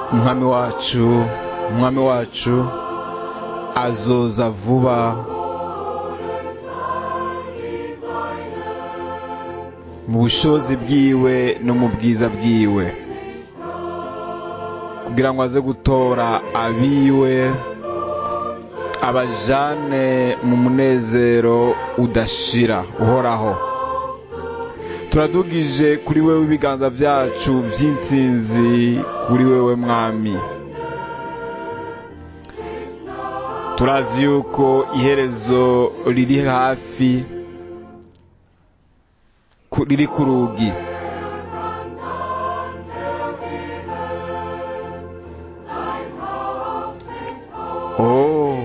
umwami wacu umwami wacu azoza vuba mu bushobozi bwiwe no mu bwiza bwiwe kugira ngo aze gutora abiwe abajane mu munezero udashira uhoraho turadugije kuri wewe ibiganza byacu by'intsinzi kuri wewe mwami turazi yuko iherezo riri hafi riri ku rugi oh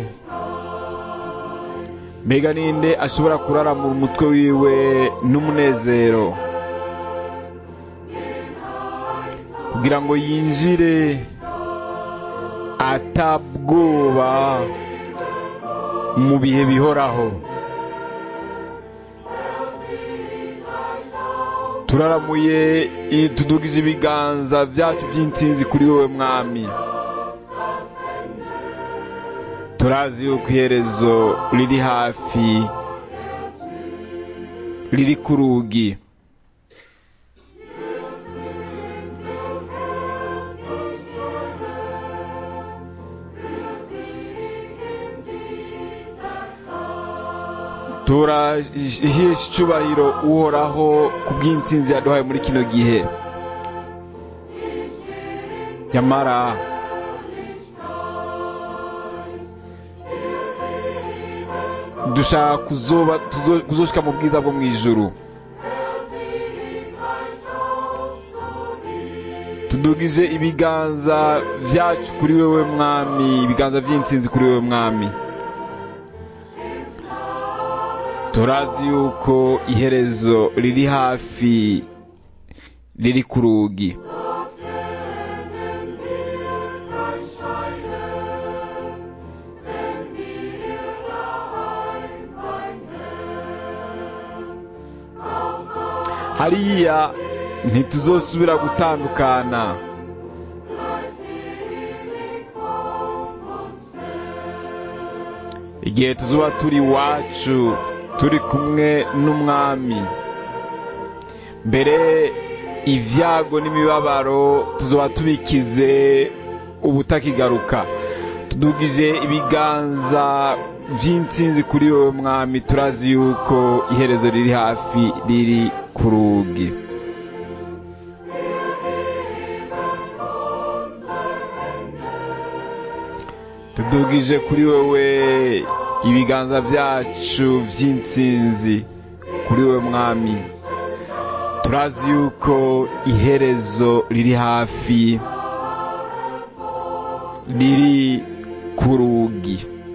mbega ninde ashobora kurara mu mutwe wiwe n'umunezero kugira ngo yinjire atabwoba mu bihe bihoraho turaramuye tudugije ibiganza byacu by'intsinzi kuri wowe mwami turazi yuko iherezo riri hafi riri ku rugi turahesha icyubahiro uhoraho ku bw'intsinzi yaduhaye muri kino gihe nyamara dushaka kuzoshika mu bwiza bwo mu ijuru tudugije ibiganza byacu kuri wewe mwami ibiganza by'intsinzi kuri wewe mwami turazi yuko iherezo riri hafi riri ku rugi hariya ntituzosubira gutandukana igihe tuzuba turi iwacu turi kumwe n'umwami mbere ibyago n'imibabaro tuzoba tubikize ubutakigaruka tudugije ibiganza by'intsinzi kuri wowe mwami turazi yuko iherezo riri hafi riri ku rugi tudugije kuri wowe ibiganza byacu by'intsinzi kuri wowe mwami turazi yuko iherezo riri hafi riri ku rugi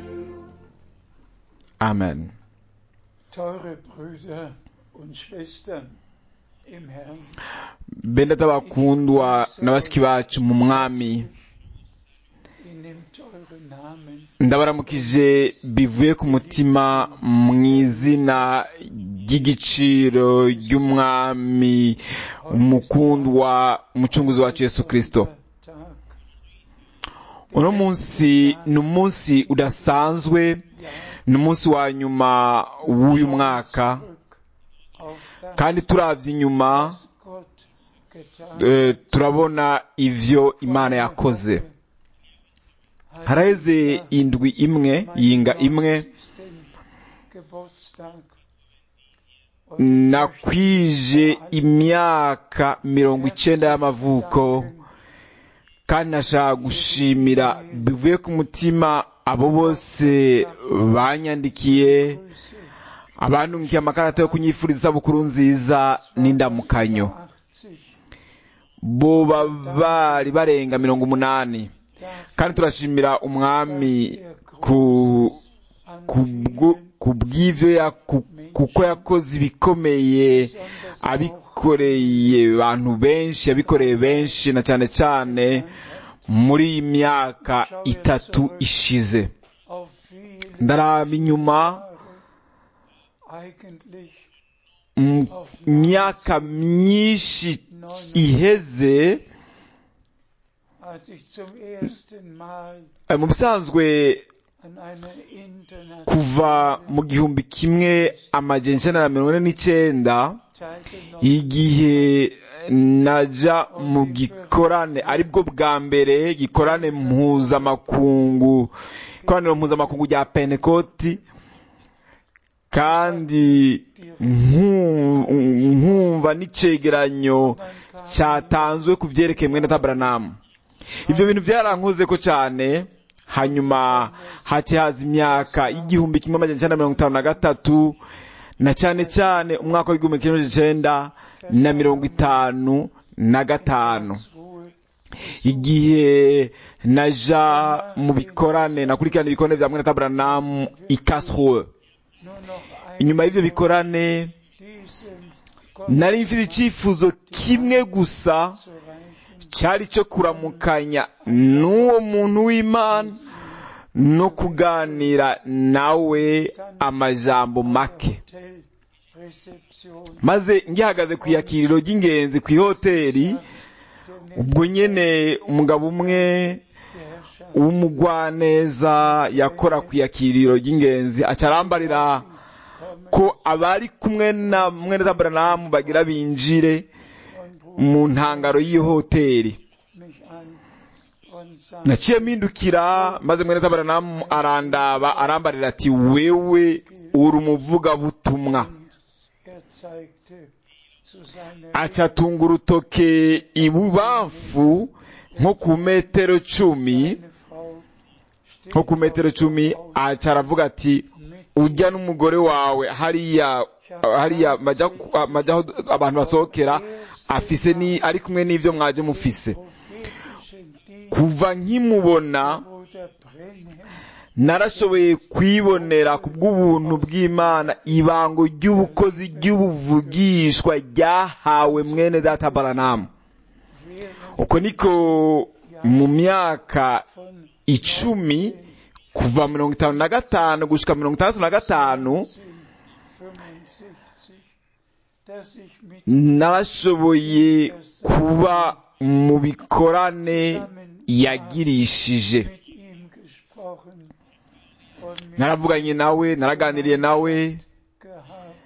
amen Teure Brüder und Schwestern im Herrn, bene bakundwa na bashiki bacu mu mwami ich nehmt eure Namen ndabaramukije bivuye ku mutima mu izina ry'igiciro ry'umwami umukundwa umucunguzi wacu yesu kirisito Tag uno munsi ni umunsi udasanzwe ni umunsi wa nyuma w'uyu mwaka zurück auf das, kandi turavye inyuma was Gott getan eh, turabona ivyo imana yakoze hat. haraheze indwi imwe yinga imwe 90. Geburtstag und nakwije imyaka mirongo icenda y'amavuko kandi nashaka gushimira bivuye ku mutima abo bose banyandikiye Grüße abantungikiye amakarata yo kunyifuriza isabukuru nziza n'indamukanyo 80 bo ba- bari barenga mirongo umunani darf kandi turashimira umwami er ku Großes an kubwo- vielen kubw'ivyo yaku- kuko yakoze ibikomeye besonders auch abikoreye abantu benshi yabikoreye benshi na cyane cyane muri iyi myaka itatu ishize auf viele ndaraba inyuma Jahre eigentlich mu myaka myinshi iheze als ich zum ersten Mal Eh, mu bisanzwe an einer kuva internationalen mu gihumbi kimwe amajana icenda na mirongo ine n'icenda teilgenommen igihe naja mu gikorane aribwo bwa mbere gikorane mpuzamakungu ikoraniro mpuzamakungu rya pentekoti kandi nku- nkumva n'icegeranyo cyatanzwe ku vyerekeye mwene tabranamu ibyo bintu byarankoze ko cyane hanyuma haci haza imyaka y'igihumbi kimwe amajana icenda na mirongo itanu na gatatu na cyane cyane umwaka w'igihumbi kimwe amajana icenda na mirongo itanu na gatanu Karlsruhe igihe naja mu bikorane nakurikirana ibikorane vya mwene tabranamu i Karlsruhe nur noch ein inyuma y'ivyo bikorane diesem nari mfite icyifuzo kimwe gusa zu reichen cyari cyo kuramukanya n'uwo muntu w'imana no kuganira nawe amajambo make Hotel Rezeption maze ngihagaze ku iyakiriro ry'ingenzi ku ihoteli der ubwo nyene umugabo umwe der Herrschaft w'umugwaneza yakora ku iyakiriro ry'ingenzi aca arambarira kommen ko abari kumwe na mwene tabranamu bagira binjire und ruft mu ntangaro y'iyo hoteli mich an und sagt, naciye mpindukira maze mwene tabranamu arandaba arambarira ati wewe uri umuvugabutumwa und er zeigte zu seiner aca atunga urutoke ibubamfu nko ku metero cumi Eine Frau steht nko ku metero cumi aca aravuga ati mit ujya n'umugore wawe hariya hariya majya majya aho abantu basohokera afise ni ari kumwe n'ivyo mwaje mufise prophetischen Dienst kuva nkimubona Bruder Brenhem narashoboye kwibonera ku bw'ubuntu bw'imana ibango ry'ubukozi ry'ubuvugishwa ryahawe mwene data baranamu während uko niko mu myaka von icumi kuva mirongo itanu na gatanu gushika mirongo itandatu na gatanu 1965, dass ich mit narashoboye kuba mu bikorane yagirishije mit ihm gesprochen und mit naravuganye nawe naraganiriye nawe gehabt.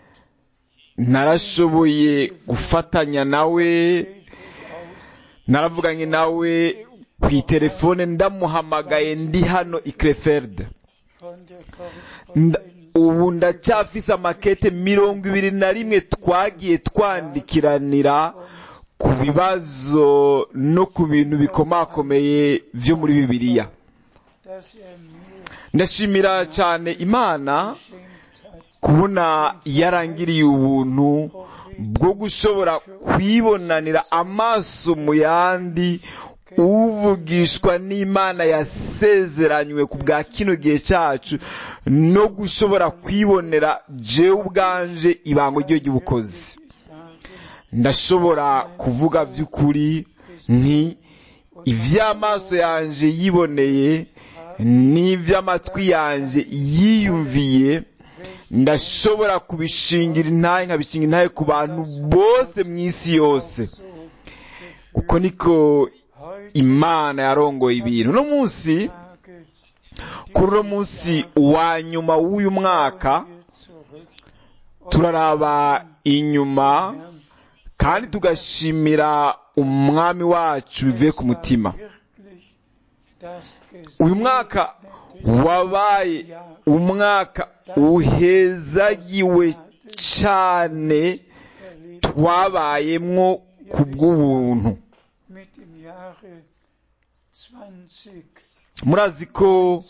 narashoboye gufatanya nawe Täglich aus naravuganye nawe ku itelefone ndamuhamagaye ndi hano i Krefeld von der Nda- Korrespondenz ubu ndacyafise amakete mirongo ibiri na rimwe twagiye twandikiranira ku bibazo no ku bintu bikomakomeye vyo muri bibiliya dass er mir ndashimira cyane imana geschenkt hat, kubona yarangiriye ubuntu bwo gushobora kwibonanira amaso mu yandi uvugishwa n'imana yasezeranywe ku bwa kino gihe cyacu no gushobora kwibonera jewe ubwanje ibango ryo ry'ubukozi sagen, ndashobora kuvuga by'ukuri nti iby'amaso yanje yiboneye n'iby'amatwi yanje yiyumviye ndashobora kubishingira intahe nkabishinga intahe ku bantu bose mu isi yose so uko niko heute imana yarongoye ibintu uno munsi Tage kuri uno munsi wa nyuma w'uyu mwaka wir zurück und turaraba inyuma Herrn, kandi tugashimira umwami wacu bivuye ku mutima wirklich das uyu mwaka wabaye umwaka uhezagiwe cyane erlebt twabayemwo ku bw'ubuntu mit im Jahre 20 murazi ko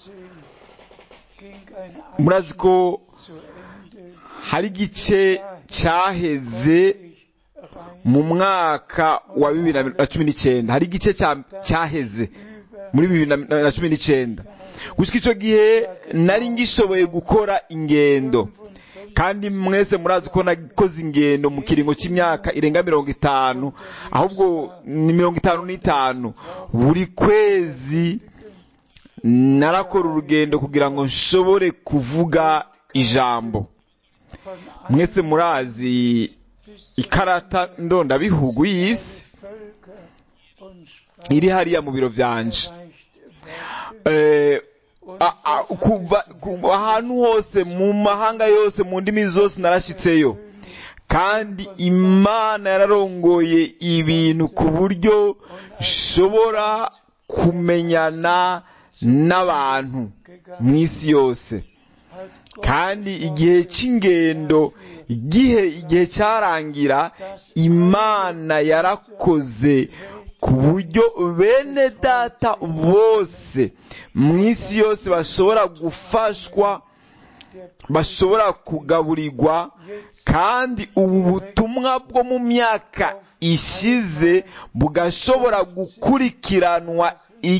ging ein murazi ko Abschnitt zu Ende. hari igice cyaheze Ich rein mu mwaka wa bibiri na cumi n'icyenda hari igice cya- cyaheze über muri bibiri na- na cumi n'icyenda gusa icyo gihe nari ngishoboye gukora ingendo kandi mwese murazi ko nakoze ingendo mu kiringo cy'imyaka irenga mirongo itanu ahubwo ni mirongo itanu n'itanu buri kwezi narakora urugendo kugira ngo nshobore kuvuga ijambo von mwese murazi bis ikarata ndondabihugu y'isi Völker und sprach iri hariya mu biro byanje erreicht werden Eh, und a- a- Gott kuva hat es ku- ahantu hose mu mahanga yose mu ndimi zose narashitseyo kandi imana yararongoye ibintu ku buryo nshobora kumenyana n'abantu mu isi yose hat Gott kandi igihe cy'ingendo igihe igihe cyarangira imana yarakoze ku buryo bene data bose mu isi yose bashobora gufashwa der bashobora kugaburirwa jetzt kandi ubu butumwa bwo mu myaka ishize bugashobora gukurikiranwa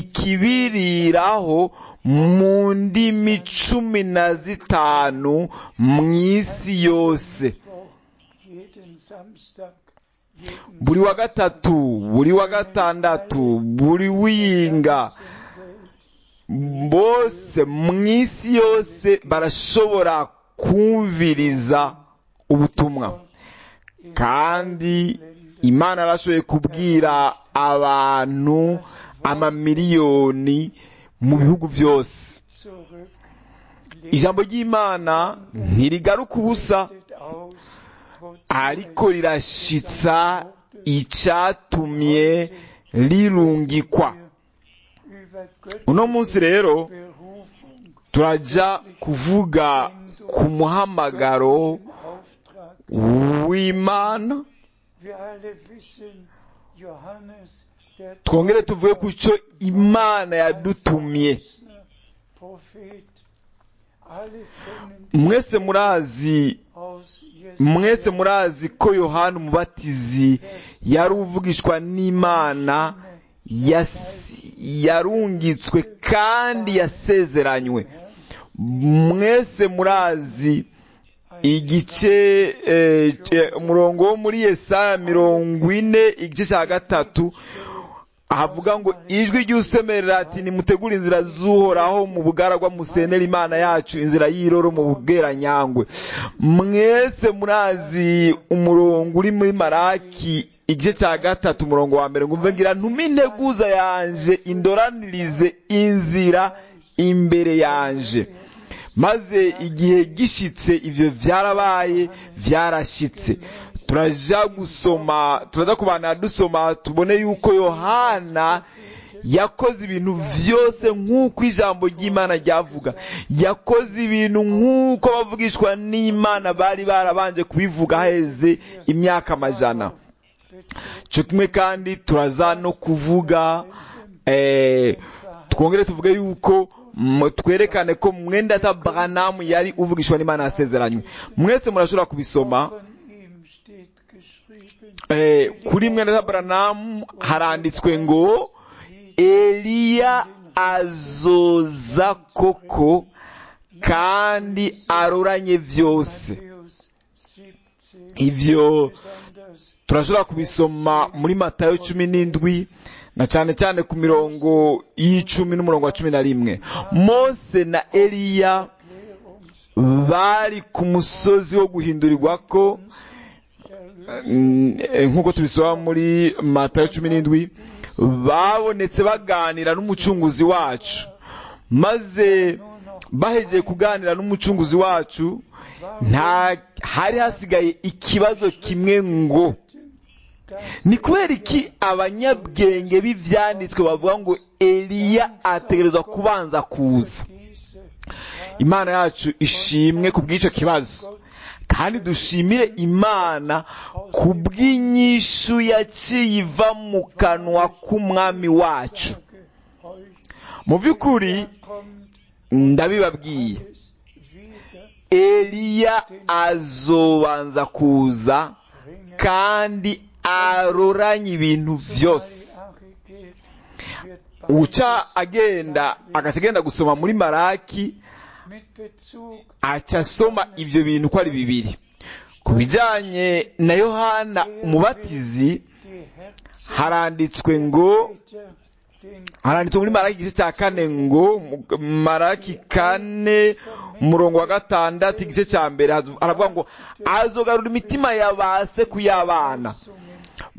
ikibiriraho mu ndimi cumi na zitanu mu isi yose Mittwoch, jeden Samstag, jeden buri wa gatatu buri wa gatandatu buri winga Welt bose mu isi yose barashobora kumviriza ubutumwa kandi imana yarashoboye kubwira abantu amamiliyoni mu bihugu byose zurück ijambo ry'imana ntirigaruka ubusa legt aus, wozu ariko rirashitsa icyatumye rirungikwa über Götter uno munsi rero Berufung, turajya kuvuga ku muhamagaro Auftrag. w'imana Wir alle wissen, Johannes, der twongere tuvuge ku cyo imana yadutumye Prophet, alle kennen mwese murazi aus mwese murazi ko yohana umubatizi yari uvugishwa n'imana yas- yarungitswe kandi yasezeranywe mwese murazi igice eh, eh, umurongo wo muri yesaya mirongo ine igice cya gatatu havuga ngo ijwi ry'usemerera ati nimutegure inzira z'uhoraho mu bugaragwa musenera imana yacu inzira y'iroro mu bweranyangwe mwese murazi umurongo uri muri maraki igice cya gatatu umurongo wa mbere ngo umve ngira ntume integuza yanje indoranirize inzira imbere yanje maze igihe gishitse ivyo vyarabaye vyarashitse turaja gusoma turaza kubana dusoma tubone yuko yohana yakoze ibintu vyose nk'uko ijambo ry'imana ryavuga yakoze ibintu nk'uko abavugishwa n'imana bari barabanje kubivuga haheze imyaka amajana cyo kimwe kandi turaza no kuvuga eh, twongere tuvuge yuko m- twerekane ko mwenda ta Branham yari uvugishwa n'Imana yasezeranywe mwese murashobora kubisoma von ihm steht geschrieben, eh, kuri mwenda ta Branham haranditswe ngo Eliya azoza koko kandi aroranye vyose Matthäus 17, ivyo besonders turashobora kubisoma muri matayo cumi n'indwi na cyane cyane ku mirongo y'icumi n'umurongo wa cumi na rimwe mose na eliya Erklärungs- bari ku musozi wo guhindurirwa ko mm, eh, nk'uko tubisoma muri matayo cumi n'indwi babonetse baganira n'umucunguzi wacu maze bahegeye kuganira n'umucunguzi wacu nta hari hasigaye ikibazo kimwe ngo ni kubera iki abanyabwenge b'ibyanditswe bavuga ngo eliya ategerezwa kubanza kuza diese imana yacu ishimwe ku bw'icyo kibazo kandi dushimire imana ku bw'inyishu yaciye iva mu kanwa k'umwami wacu gehorcht, mu by'ukuri kommt ndabibabwiye es wieder eliya azobanza kuza bringen. kandi aroranye ibintu byose Malachi geht, wird uca agenda agaca agenda gusoma muri maraki mit Bezug aca asoma ibyo bintu uko ari bibiri ku bijyanye na yohana umubatizi die Herzen haranditswe ngo Peter, den haranditswe muri maraki igice cya kane ngo mu- maraki kane umurongo wa gatandatu igice cya mbere haravuga ngo azogarura imitima ya ba se ku y'abana Weisungen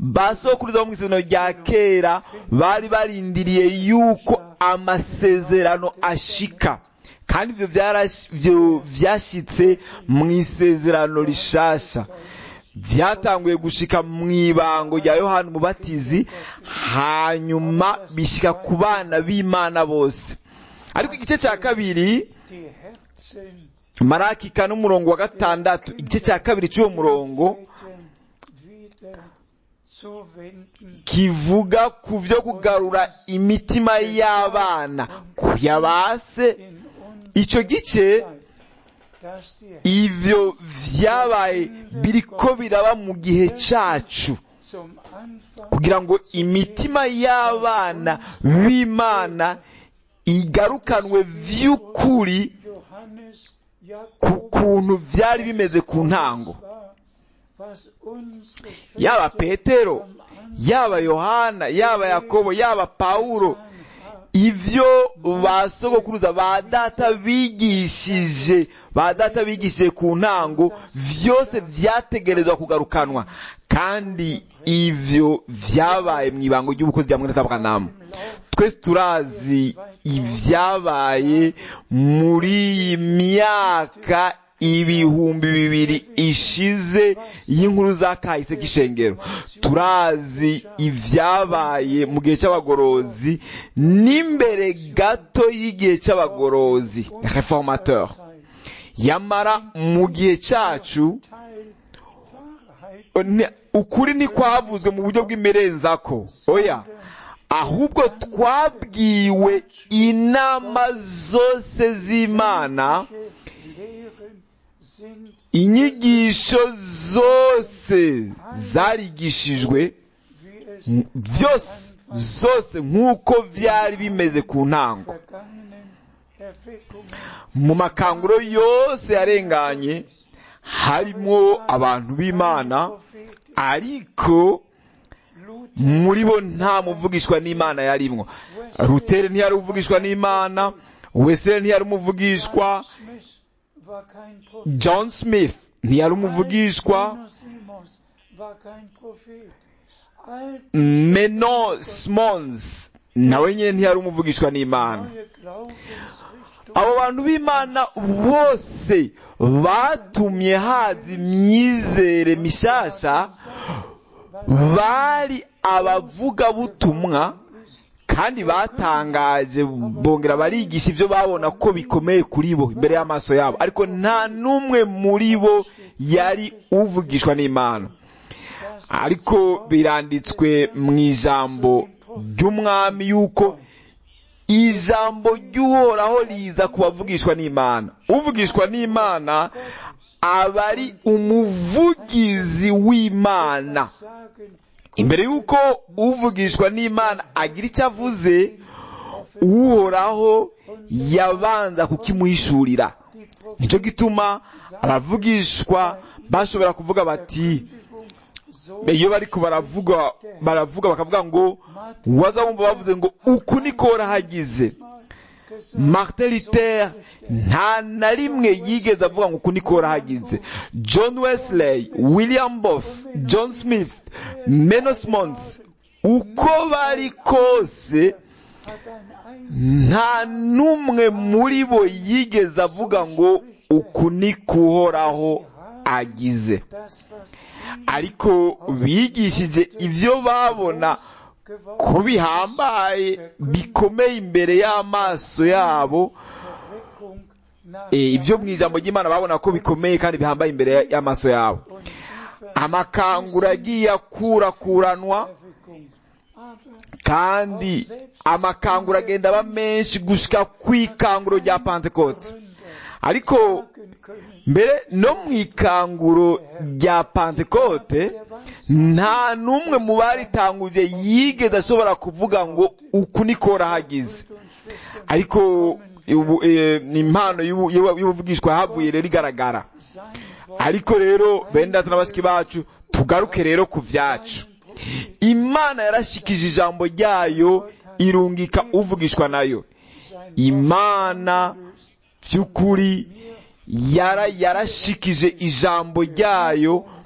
ba sokuruza bo mu isezerano rya kera bari barindiriye yuko amasezerano ashika kandi ibyo byarash- byo byashyitse mu isezerano rishasha byatanguye gushika mu ibango rya yohani umubatizi hanyuma bishyika ku bana b'imana bose ariko igice cya kabiri die Herzen maraki kane umurongo wa gatandatu igice cya kabiri cy'uwo murongo wieder zuwenden kivuga ku byo kugarura imitima y'abana ku ya base in uns icyo gice dass die ivyo vyabaye biriko biraba mu gihe cacu zum Anfang kugira ngo imitima y'abana b'imana igarukanwe vy'ukuri Johannes ku Jakob kuntu vyari bimeze ku ntango war, was unsere yaba Väter petero am Anfang yaba yohana yaba yakobo yaba pawulo getan haben, ivyo ba sogokuruza ba data bigishije ba data bigishije ku ntango vyose vyategerezwa kugarukanwa kandi ivyo vyabaye mu ibango ry'ubukozi rya mwene Aburahamu twese turazi ivyabaye muri iyi myaka ibihumbi bibiri ishize y'inkuru za kahise k'ishengero turazi ivyabaye mu gihe c'abagorozi n'imbere gato y'igihe c'abagorozi reformateur yamara mu gihe cacu Teil Wahrheit ne- ukuri ntikwavuzwe mu buryo bw'imirenzako oya ahubwo twabwiwe inama zose z'imana Lehren sind inyigisho zose zarigishijwe wie es m- byose zose nk'uko byari bimeze ku ntango vergangenen Erweckungen mu makanguro yose yarenganye harimo abantu b'imana Propheten ariko Luther muri bo nta muvugishwa n'imana yarimwo rutere ntiyari uvugishwa n'imana wesere ntiyari umuvugishwa Smith war kein Prophet. john smith ntiyari umuvugishwa Onesimus war kein Prophet. All meno smons nawe nyine ntiyari umuvugishwa n'imana neue Glaubensrichtungen abo bantu b'imana bose batumye haza imyizere mishasha bari abavugabutumwa kandi batangaje bongera barigisha ibyo babona ko bikomeye kuri bo imbere y'amaso yabo ariko nta n'umwe muri bo yari uvugishwa n'imana ariko biranditswe mu ijambo ry'umwami yuko ijambo ry'uhoraho riza ku bavugishwa n'imana uvugishwa n'imana aba ari umuvugizi w'imana sagen, imbere y'uko uvugishwa n'imana agira icyo avuze uhoraho yabanza kukimuhishurira die Prophet nicyo gituma abavugishwa bashobora kuvuga bati so iyo bariko baravuga baravuga bakavuga ngo waza wumva bavuze ngo uku niko horahagize gesagt, martin luther nta na rimwe yigeze avuga ngo uku niko horahagize john wesley william boff john smith menos mons uko bari kose hat ein nta n'umwe muri bo yigeze avuga ngo uku ni kuhoraho agize das, was ariko bigishije ibyo babona ko bihambaye bikomeye imbere y'amaso yabo Erweckung nach Eh, ibyo mu ijambo ry'imana babona ko bikomeye kandi bihambaye imbere y'amaso yabo und tiefer amakangura agiye akurakuranwa Erweckung. Aber kandi amakangura agenda aba menshi gushika ku ikanguro rya pantekote Gründer ariko sagen können, mbere no mu ikanguro rya pantekote nta n'umwe mu baritanguje yigeze ashobora kuvuga ngo uku niko horahagize Brüder und Schwestern, ariko ubu, eh, ni impano y'ubu- y'ubu- y'ubuvugishwa havuye rero igaragara sein Wort ariko rero bene data na bashiki bacu tugaruke rero ku byacu imana yarashikije ijambo ryayo irungika uvugishwa nayo sein imana by'ukuri yara yarashikije ijambo ryayo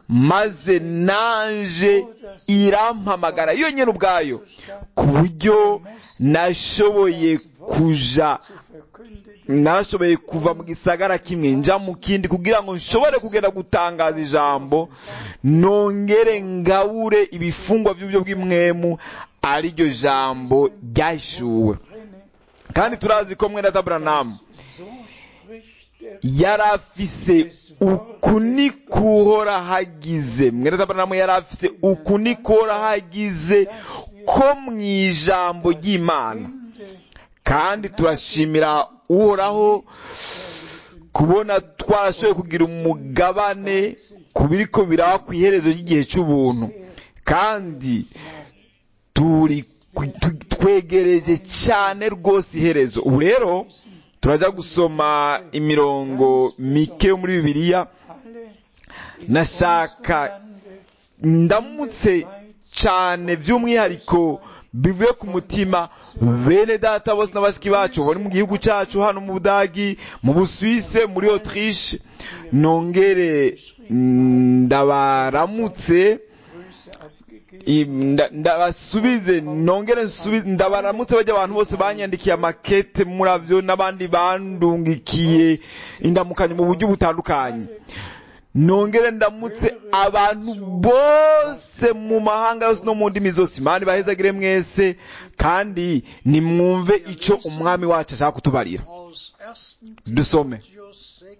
maze nanje irampamagara iyo nyine ubwayo ku buryo nashoboye kuja zu verkündigen, narashoboye kuva mu gisagara kimwe nja mu kindi kugira ngo nshobore kugenda gutangaza ijambo nongere ngabure ibifungwa by'uburyo bw'imwemu ariryo jambo ryahishuwe brenne, kandi turazi ko mwene Aburahamu so spricht der yari afise uku ni kuhora hagize mwene Aburahamu yari afise uku ni kuhora hagize ko mu ijambo ry'imana Ende kandi turashimira uhoraho kubona twarashoboye kugira umugabane ku biriko biraba ku iherezo ry'igihe cy'ubuntu kandi turi ku- tu- twegereje cyane rwose iherezo ubu rero turajya gusoma imirongo mike yo muri bibiliya alle nashaka ndamutse cyane by'umwihariko bivuye ku mutima bene data bose na bashiki bacu bari mu gihugu cyacu hano mu budagi mu busuwise muri autriche nongere ndabaramutse Grüße abgegeben, i- nda- ndabasubize nongere nsubize ndabaramutse bajya abantu bose banyandikiye amakete muravyo n'abandi bandungikiye indamukanyo mu buryo butandukanye nongere ndamutse abantu bose mu mahanga yose no mu ndimi zose imana ibahezagire mwese kandi nimwumve ico umwami wacu ashaka kutubarira aus 1. dusome Timotheus 6,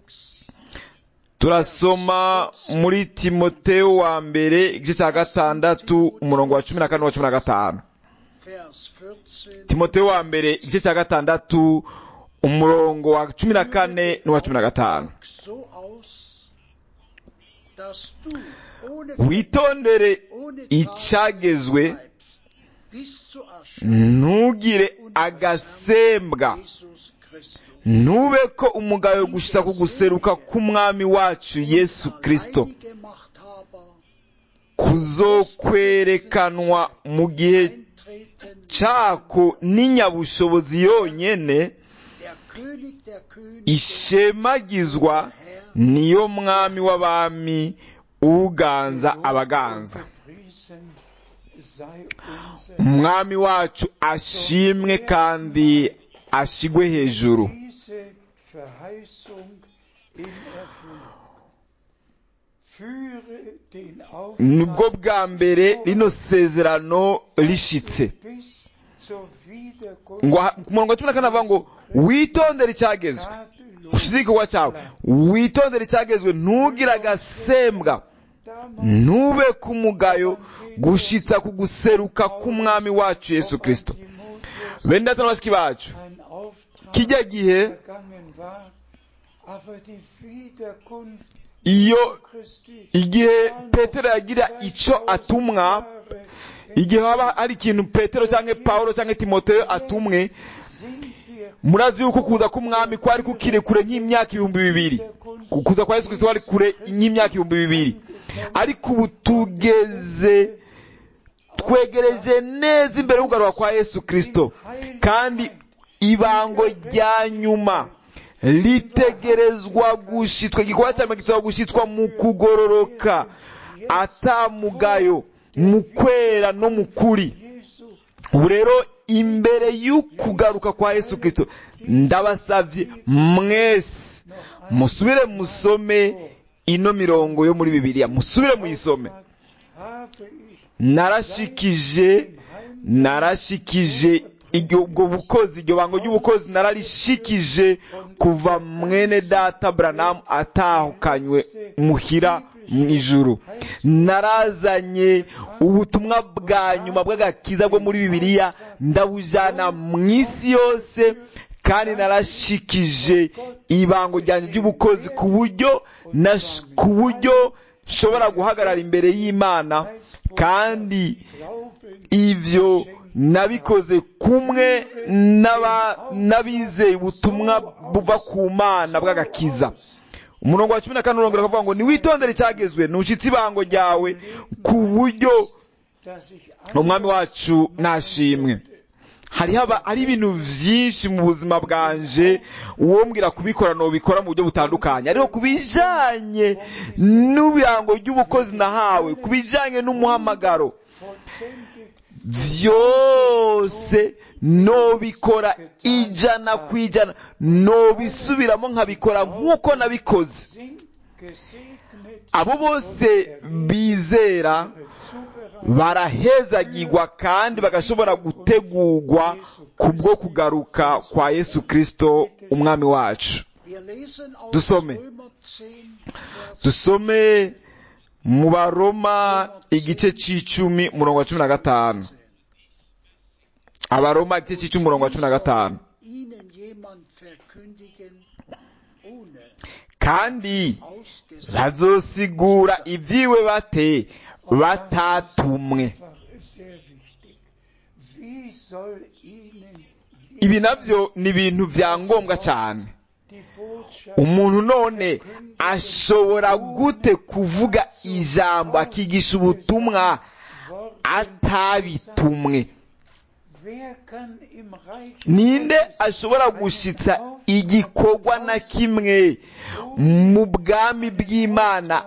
turasoma muri timoteo wa mbere igice cya gatandatu umurongo wa cumi na kane wa cumi na gatanu Vers 14. timoteo wa mbere igice cya gatandatu umurongo wa cumi na kane n'uwa cumi na gatanu so aus, dass du ohne witondere ohne icyagezwe bleibst, bis zur Erscheinung ntugire agasembwa Jesus Christus. ntube ko umugayo gushitsa ku guseruka k'umwami wacu yesu kristo Alleinige Machthaber kuzokwerekanwa mu gihe eintreten, cako n'inyabushobozi yonyene der König der Könige, ishemagizwa der Herr, niyo mwami w'abami uganza abaganza gepriesen sei unser umwami wacu ashimwe kandi ashigwe hejuru diese Verheißung in Erfüllung. Führe den nibwo Auftrag bwa mbere rino sezerano rishitse bis zur ngo aha- ku murongo wa cumi na kane avuga ngo witondere icyagezwe ushize igikorwa cyawe witondere icyagezwe ntugire agasembwa ntube ku mugayo gushitsa ku guseruka k'umwami wacu yesu kirisito bene data na bashiki bacu kijya gihe iyo igihe petero yagira icyo atumwa igihe haba hari ikintu petero cyangwa paulo cyangwa timoteyo atumwe murazi yuko kuza k'umwami kwari kukiri kure nk'imyaka ibihumbi bibiri Ku- kuza kwa yesu kirisito kwari kure nk'imyaka ibihumbi bibiri ariko ubu tugeze twegereje neza imbere y'ukugaruka kwa yesu kirisito kandi ibango rya nyuma ritegerezwa gushitwa igikorwa cya mbere gisaba gushitwa mu kugororoka atamugayo mu kwera no mu kuri ubu rero imbere y'ukugaruka kwa yesu kirisito ndabasavye mwese musubire musome ino mirongo yo muri bibiliya musubire muyisome narashikije narashikije iryo ubwo bukozi iryo bango ry'ubukozi nararishikije kuva mwene data Branham atahukanywe muhira mu ijuru narazanye ubutumwa bwa nyuma bw'agakiza bwo muri bibiliya ndabujana mu isi yose kandi narashikije ibango ryanjye ry'ubukozi ku buryo nash- ku buryo nshobora guhagarara imbere y'imana kandi ivyo nabikoze kumwe n'aba- n'abizeye ubutumwa buva ku mana bw'agakiza umurongo wa cumi na kane urongera ukavuga ngo niwitondere icyagezwe ntushitse ibango ryawe ku buryo umwami wacu nashimwe hariho aba- hari ibintu byinshi mu buzima bwanje uwombwira kubikora nobikora mu buryo butandukanye ariko ku bijanye n'ibirango ry'ubukozi nahawe ku bijanye n'umuhamagaro vollständig byose nobikora ijana ku ijana nobisubiramo nkabikora nk'uko nabikoze sind gesegnet abo bose bizera zubereitet barahezagirwa kandi bagashobora gutegurwa kubwo kugaruka kwa yesu kristo umwami wacu Wir lesen aus Dusome. Römer 10, Vers dusome mu baroma igice c'icumi umurongo wa cumi na gatanu 10. abaroma igice c'icumi umurongo wa cumi na gatanu Ihnen jemand verkündigen, ohne kandi ausgesetzt bazosigura ibyiwe bate batatumwe einfach ist sehr wichtig. Wie soll Ihnen ibi navyo ni ibintu vya ngombwa cyane die Botschaft umuntu none ashobora gute kuvuga ijambo akigisha ubutumwa Wort atabitumwe Wer kann im Reich ninde ashobora gushitsa igikorwa na kimwe mu bwami bw'imana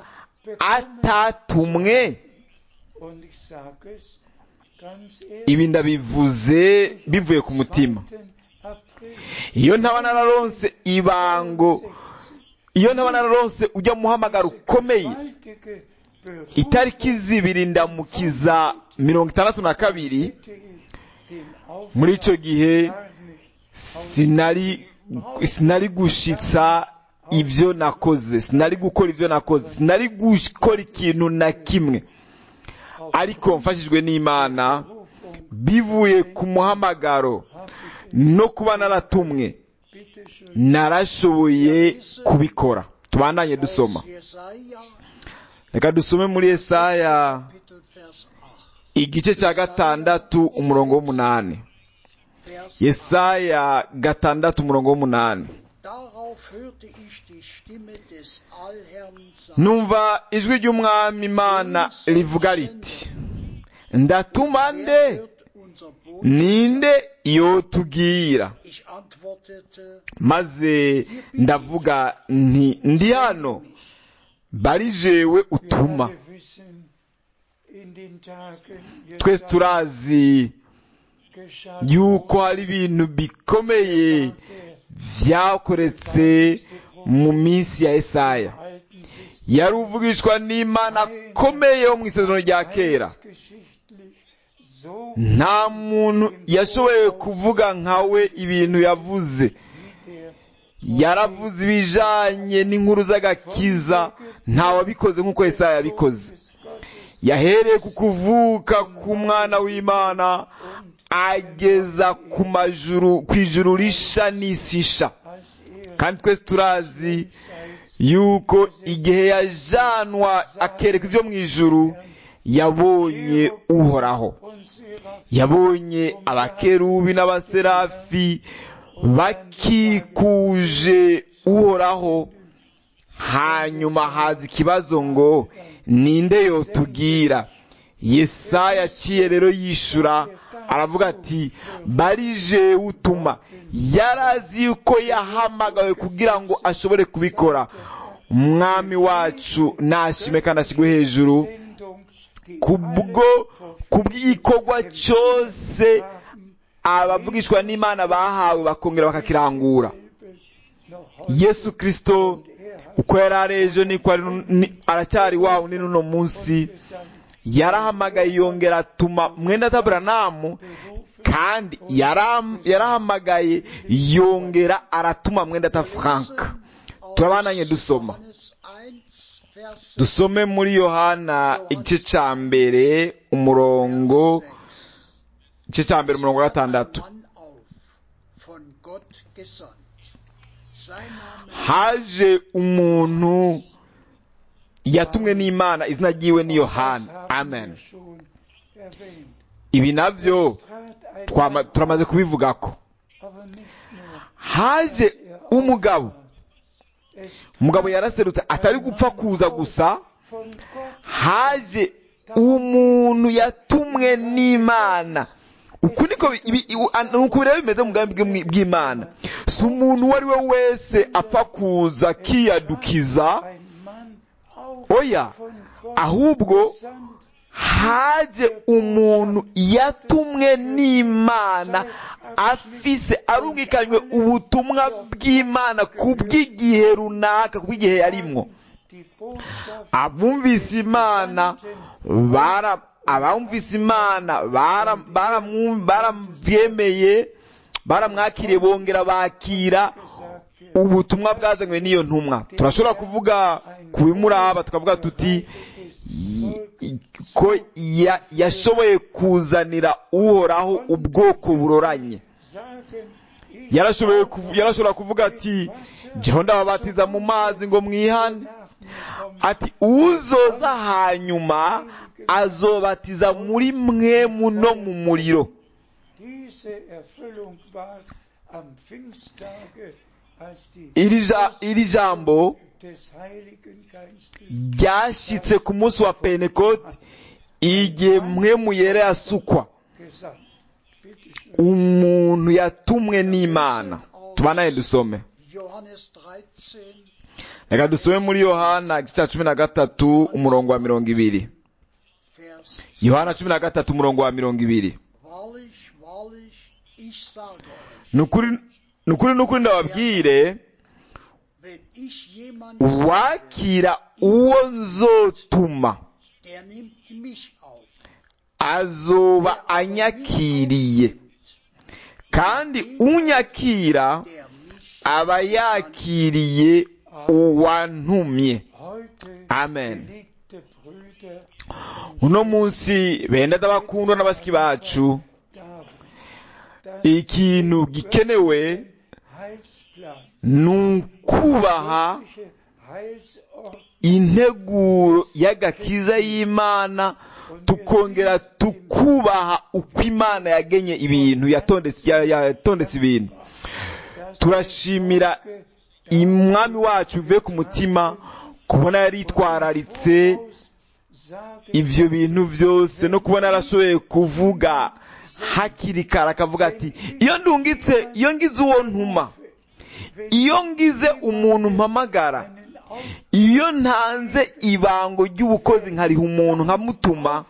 atatumwe Und ich sage es ganz ehrlich, ibi ndabivuze bivuye ku mutima 2. April iyo ntaba nararonse ibango 60, iyo ntaba nararonse ujya muhamagaro ukomeye gewaltige Berufung itariki zibiri ndamukiza mirongo itandatu na kabiri hätte ich den Auftrag muri icyo gihe gar nicht sinari sinari gushitsa ibyo nakoze sinari gukora ibyo nakoze sinari gukora ikintu na kimwe ariko mfashijwe n'imana Berufung bivuye ku muhamagaro habe ich no kuba naratumwe bitte schön narashoboye kubikora tubandanye dusoma aus Jesaja, reka dusome muri Yesaya Kapitel Vers 8. igice cya gatandatu umurongo w'umunani Vers Yesaya gatandatu umurongo w'umunani Darauf hörte ich die Stimme des Allherrn sagen, numva ijwi ry'umwami imana rivuga riti ndatuma nde wer wird unser Boot? ninde yotubwira Ich antwortete, maze ndavuga nti ndi hano bari jewe Wir utuma alle wissen, in den Tagen twese turazi geschah yuko hari ibintu bikomeye der byakoretse mu minsi ya Yesaya Alten Testament yari uvugishwa n'imana akomeye wo mu isezerano rya kera heilsgeschichtlich so nta muntu yashoboye kuvuga nkawe ibintu yavuze wie der yaravuze ibijanye n'inkuru z'agakiza ntawabikoze nk'uko Yesaya yabikoze Sohn des Gottes yahereye ku kuvuka k'umwana w'imana ageza ku majuru ku ijuru risha n'isi isha als er kandi twese turazi Zeit yuko igihe yajanwa akereka ibyo mu ijuru yabonye uhoraho und Seraph yabonye abakerubi n'abaserafi bakikuje uhoraho hanyuma haza ikibazo ngo ninde yotubwira yesaya aciye rero yishura aravuga ati barije utuma yarazi yuko yahamagawe kugira ngo ashobore kubikora umwami wacu nashime kandi ashyirwe hejuru Sendung, die kubwo kubw'igikorwa cyose abavugishwa n'imana bahawe bakongera bakakirangura yesu kirisito uko yari ari ejo niko ari nu- ni- aracyari wawe ni n'uno munsi yarahamagaye yongera atuma mwenda taburanamu kandi yaram- yarahamagaye yongera aratuma mwenda ta frank turabandanye dusoma Johannes 1, Vers dusome muri yohana igice cya mbere umurongo 6. igice cya mbere umurongo wa gatandatu Mann auf, von Gott gesandt. Sein Name haje umuntu yatumwe n'imana izina ryiwe ni yohana amen ibi nabyo twama- turamaze kubivugako haje umugabo umugabo yaraserutse atari gupfa kuza gusa haje umuntu yatumwe n'imana uku niko bi- ibi- iu- an- nuko bireba bimeze mu bwami bw'imwi- bw'imana si umuntu uwo ari we wese apfa kuza akiyadukiza ein Mann auch oya von Gott ahubwo gesandt, haje umuntu yatumwe n'imana afise arumvikanywe ubutumwa bw'imana ku bw'igihe runaka ku bw'igihe yarimwo die Botschaft abumvise imana bara abumvise imana bara- baramu- barabyemeye baramwakiriye bongera bakira gesagt wird. ubutumwa bwazanywe n'iyo ntumwa turashobora kuvuga ku bimuraba tukavuga tuti y- ko ya- yashoboye kuzanira uhoraho ubwoko buroranye Sagen, ich yarashoboye kuvu- yarashobora kuvuga ati jeho ndababatiza mu mazi ngo mwihane nach mir kommt, ati uzoza hanyuma azobatiza muri mwemu no mu muriro diese Erfüllung war am Pfingsttage, als die iri ja- iri jambo des Heiligen Geistes ryashyitse ku munsi wa pentekote igihe mwemu yera yasukwa gesandt. Bitte schön. umuntu yatumwe n'imana tubanaye dusome Johannes 13, reka dusome muri yohana igice cya cumi na gatatu umurongo wa mirongo ibiri Vers yohana cumi na gatatu umurongo wa mirongo ibiri Wahrlich, wahrlich, ich sage euch, ni ukuri ni ukuri ni ukuri ndababwire wenn ich jemanden wakira uwo nzotuma der nimmt mich auf. azoba Der aber mich anyakiriye aufnimmt, kandi unyakira der mich aba yakiriye uwantumye Heute, Amen. geliebte Brüder, uno munsi benda ndabakundwa n'abasiki bacu darum, dass ikintu gikenewe Heilsplan, ni ukubaha göttliche Heilsort integuro y'agakiza y'imana tukongera tukubaha uko imana yagenye ibintu yatondetse ya- yatondetse ibintu dass turashimira Volke umwami wacu bivuye ku mutima kubona yaritwararitse sagen, ibyo bintu byose no kubona yarashoboye kuvuga hakiri kare akavuga ati iyo ndungitse iyo ngize uwo ntuma iyo ngize umuntu mpamagara einen Aufnimmt, iyo ntanze ibango ry'ubukozi nkariha umuntu nkamutuma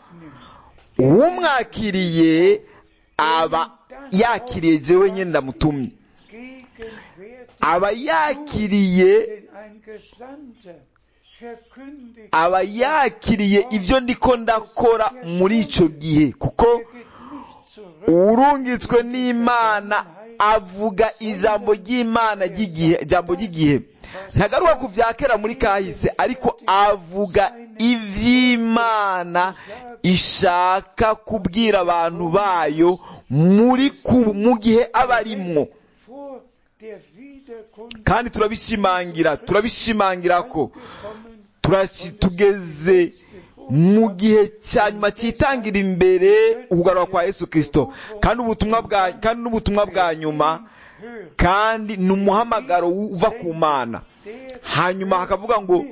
uwumwakiriye aba yakiriye jewe nyine ndamutumye gegenwärtig aba yakiriye denn ein Gesandter verkündigt, aba yakiriye ibyo ndiko ndakora muri icyo gihe kuko er geht nicht zurück, urungitswe n'imana avuga ijambo ry'imana ry'igihe ijambo ry'igihe ntagaruka ku bya kera muri kahise ariko avuga iby'imana ishaka kubwira abantu bayo muri ku mu gihe aba arimwo vor der Wiederkunft kandi turabishimangira turabishimangira ko gekommen, turashi- tugeze mu gihe cya nyuma cyitangira imbere ukugaruka kwa yesu kirisito kandi ubutumwa bwa kandi n'ubutumwa bwa nyuma hört, kandi ni umuhamagaro uva ku mana der hanyuma hakavuga ngo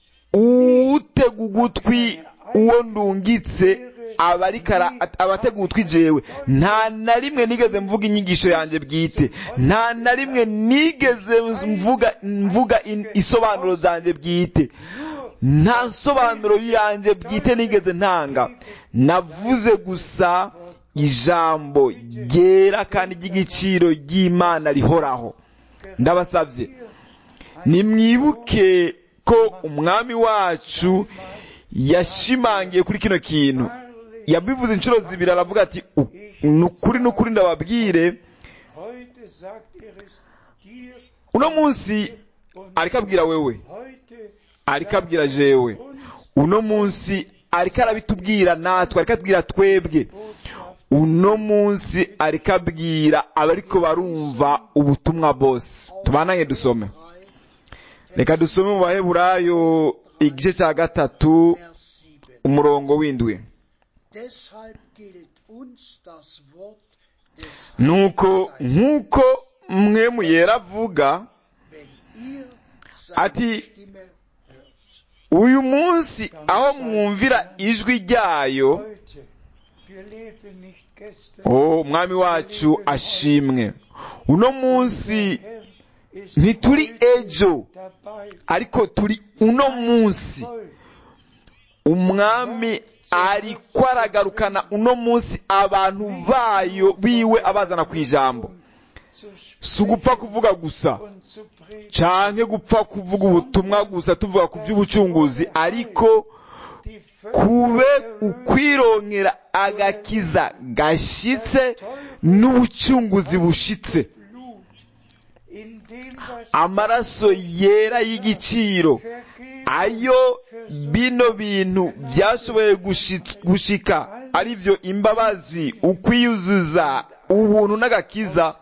utega ugutwi uwo ndungitse aba ariko ara- aba atega ugutwi jewe nta na rimwe nigeze mvuga inyigisho yanjye bwite nta na rimwe nigeze mvuga mvuga in- isobanuro zanjye bwite nta nsobanuro yanjye bwite nigeze ntanga navuze gusa ijambo ryera kandi ry'igiciro ry'imana rihoraho ndabasabye nimwibuke ko umwami wacu yashimangiye kuri kino kintu yabivuze inshuro zibiri aravuga ati "U- ni ukuri ni ukuri ndababwire heute sagt er es dir uno munsi und ariko abwira wewe heute ariko abwira jewe uno munsi ariko arabitubwira natwe ariko atubwira twebwe Botschaft uno munsi ariko abwira abariko barumva ubutumwa bose tubananye dusome 3, reka dusome mu baheburayo igice cya gatatu Vers 7. umurongo w'indwi Deshalb gilt uns das Wort des nuko Heiligen Geistes, nk'uko mwe muyera avuga wenn ihr seine ati Stimme hört. uyu munsi aho mwumvira ijwi ryayo heute Wir leben nicht gestern. oh umwami wacu ashimwe uno munsi Herr ist ntituri heute ejo dabei. ariko turi uno munsi Voll umwami ariko aragarukana uno munsi abantu bayo biwe abazana ku ijambo zu si ugupfa kuvuga gusa und zu predigen. canke gupfa kuvuga ubutumwa gusa tuvuga ku by'ubucunguzi ariko Die kube Völker ukwironkera agakiza gashitse n'ubucunguzi bushitse Blut, in dem was amaraso yera y'igiciro vergeht, ayo bino bintu byashoboye gushi- gushika ari byo imbabazi ukwiyuzuza ubuntu n'agakiza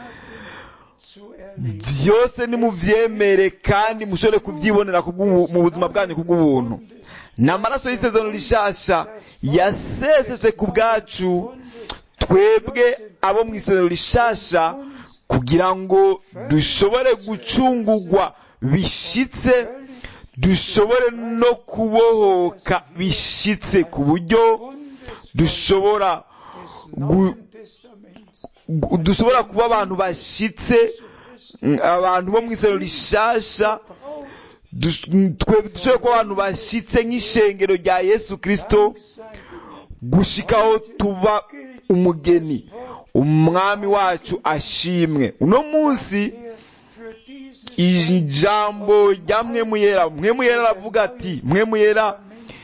zu erleben. byose nimubyemere kandi mushobore kubyibonera kubw'ubu- mu buzima bwanyu kubw'ubuntu ni amaraso y'isezerano rishasha yasesetse ku bwacu twebwe abo mu isezerano rishasha kugira ngo dushobore gucungugwa bishitse dushobore no kubohoka bishitse ku buryo dushobora des gu- Neuen Testaments. gu- dushobora kuba abantu bashitse mm, abantu bo mu isezerano rishasha Braucht Dus- twe dushobora kuba abantu bashitse nk'ishengero rya yesu kirisito sein gushikaho tuba umugeni umwami wacu ashimwe uno munsi der für dieses ijambo rya mwemuyera mwemuyera aravuga ati mwemuyera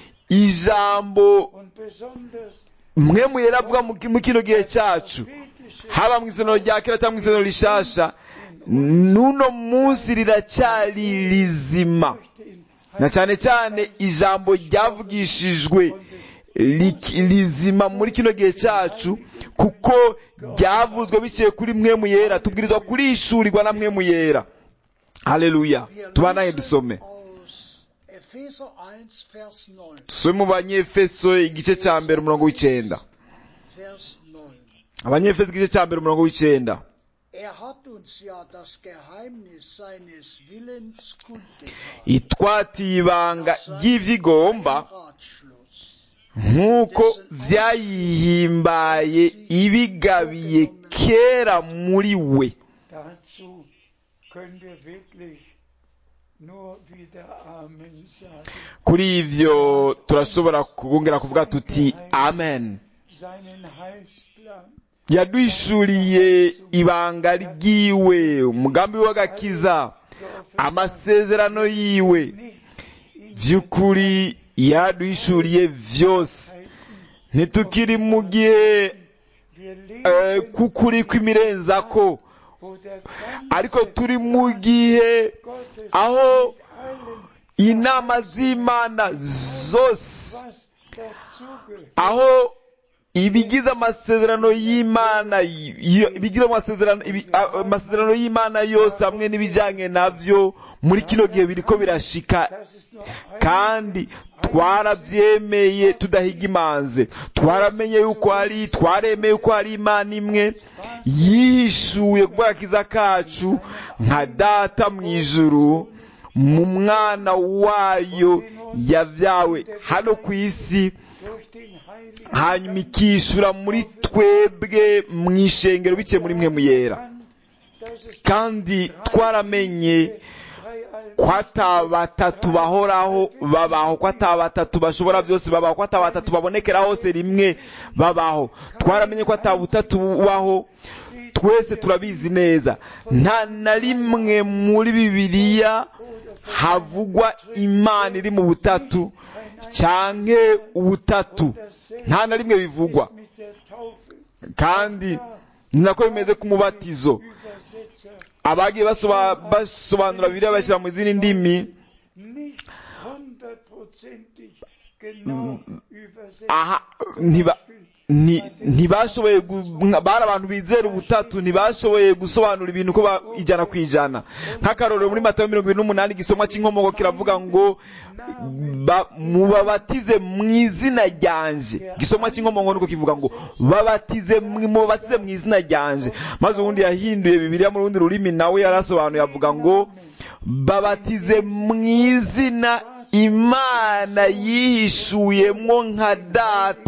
ijambo und besonders mwemuyera avuga mu mu kino gihe cyacu prophetische haba mu isezerano rya kera cyangwa mu isezerano rishasha n'uno munsi riracyari rizima durch den na cyane cyane ijambo ryavugishijwe rik- rizima muri kino gihe cyacu kuko ryavuzwe biciye kuri mwe mu yera tubwirizwa kurishurirwa na mwe mu yera haleluya Wir tubanaye lesen dusome aus Epheser 1, Vers 9. dusome mu banyefeso igice cya mbere umurongo w'icyenda Vers 9. abanyefeso igice cya mbere umurongo w'icyenda Er hat uns ja das Geheimnis seines Willens kundgetan. itwatiye ibanga ry'ivyigomba Ratschluss. nk'uko vyayihimbaye ibigabiye kera muri we Dazu können wir wirklich nur wieder Amen sagen. kuri ivyo turashobora kongera kuvuga tuti amen Seinen Heilsplan yaduhishuriye ibanga ryiwe umugambi w'agakiza amasezerano yiwe nicht in vy'ukuri yaduhishuriye vyose Zeiten. ntitukiri mu gihe Wir eh, leben, k'ukuri kw'imirenzako wo der ariko ganze turi mu gihe Gottes aho mit allem, inama z'imana zose was dazugehört, aho ibigize amasezerano y'imana y- ibigize amasezerano ibi- a- amasezerano y'imana yose hamwe n'ibijyanye navyo muri kino gihe biriko birashika das ist nur ein kandi twarabyemeye tudahiga imanze twaramenye yuko hari twaremeye yuko hari imana imwe yihishuye ku bw'agakiza kacu nka data mu ijuru mu mwana wayo yabyawe hano ku isi durch den Heiligen hanyuma ikishura muri twebwe mu ishengero biciye muri mwe muyera Geist, dass es kandi twaramenye drei ko ata batatu bahoraho babaho ko ata batatu bashobora byose babaho ko ata batatu babonekera hose rimwe babaho twaramenye ko ata butatu bubaho twese turabizi neza nta na rimwe muri bibiliya havugwa imana iri mu butatu canke ubutatu nta na rimwe bivugwa mit der Taufe kandi ni nako bimeze ku mubatizo Übersetzer abagiye basoba- basobanura bibiliya bashyira mu zindi ndimi nicht hundertprozentig genau übersetzt. aha ntiba nti- ntibashoboye gu- nka- bari abantu bizera ubutatu ntibashoboye gusobanura ibintu uko ba- ijana ku ijana nk'akarorero muri matayo mirongo ibiri n'umunani igisomwa cy'inkomoko kiravuga ngo ba- mubabatize mu izina ryanje igisomwa cy'inkomoko nuko kivuga ngo babatize mwi- mubabatize mu izina ryanje maze ubundi yahinduye bibiliya mu rundi rurimi nawe yarasobanuye avuga ngo babatize mu izina imana yihishuyemwo nka data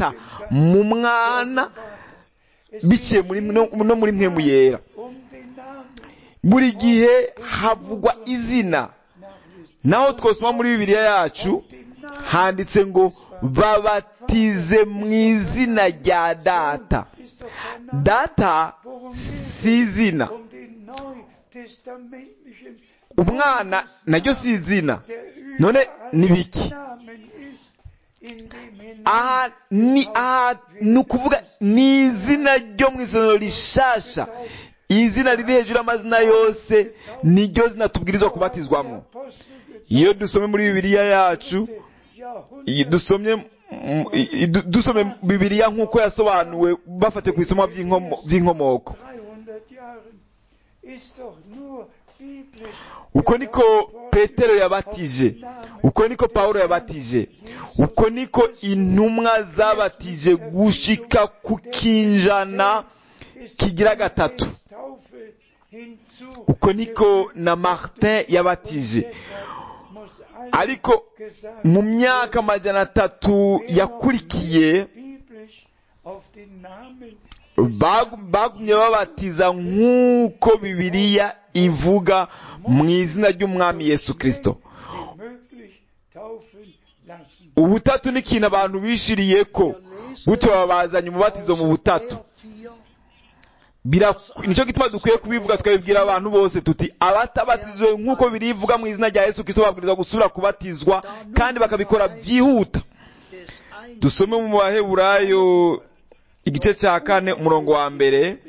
mu mwana biciye muri no, no muri mpemu yera um den Namen buri gihe havugwa izina naho twosoma muri bibiliya yacu handitse ngo babatize mu izina rya data ist doch der Name. data Worum si geht es? izina Um den neutestamentlichen umwana naryo si izina der none überall ni biki Namen ist, in dem hinein aha ni aha ni ukuvuga ni izina ryo mu isomero rishasha izina riri hejuru y'amazina yose niryo zina tubwirizwa kubatizwamo iyo dusomye muri bibiliya yacu iyi dusomye mm, i- i- du- dusomye bibiliya nk'uko yasobanuwe bafatiye ku isomo by'inkomo- by'inkomoko 300 Jahren ist doch nur biblisch uko niko petero yabatije uko niko pawulo yabatije uko niko intumwa zabatije gushika ku kinjana kigira gatatu Taufe hinzu. uko niko na martin yabatije muss alles ariko gesagt mu myaka amajana atatu yakurikiye biblisch auf den Namen bagu- bagumye babatiza nk'uko bibiliya ivuga mu izina ry'umwami yesu kirisito wie möglich taufen lassen. ubutatu ni ikintu abantu bishiriye ko gutyo babazanye umubatizo mu butatu Bira- nicyo gituma dukwiye kubivuga tukabibwira abantu bose tuti abatabatizwe nk'uko birivuga mu izina rya yesu kirisito babwirizwa gusubira kubatizwa kandi bakabikora byihuta dusome mu baheburayo igice cya kane umurongo wa mbere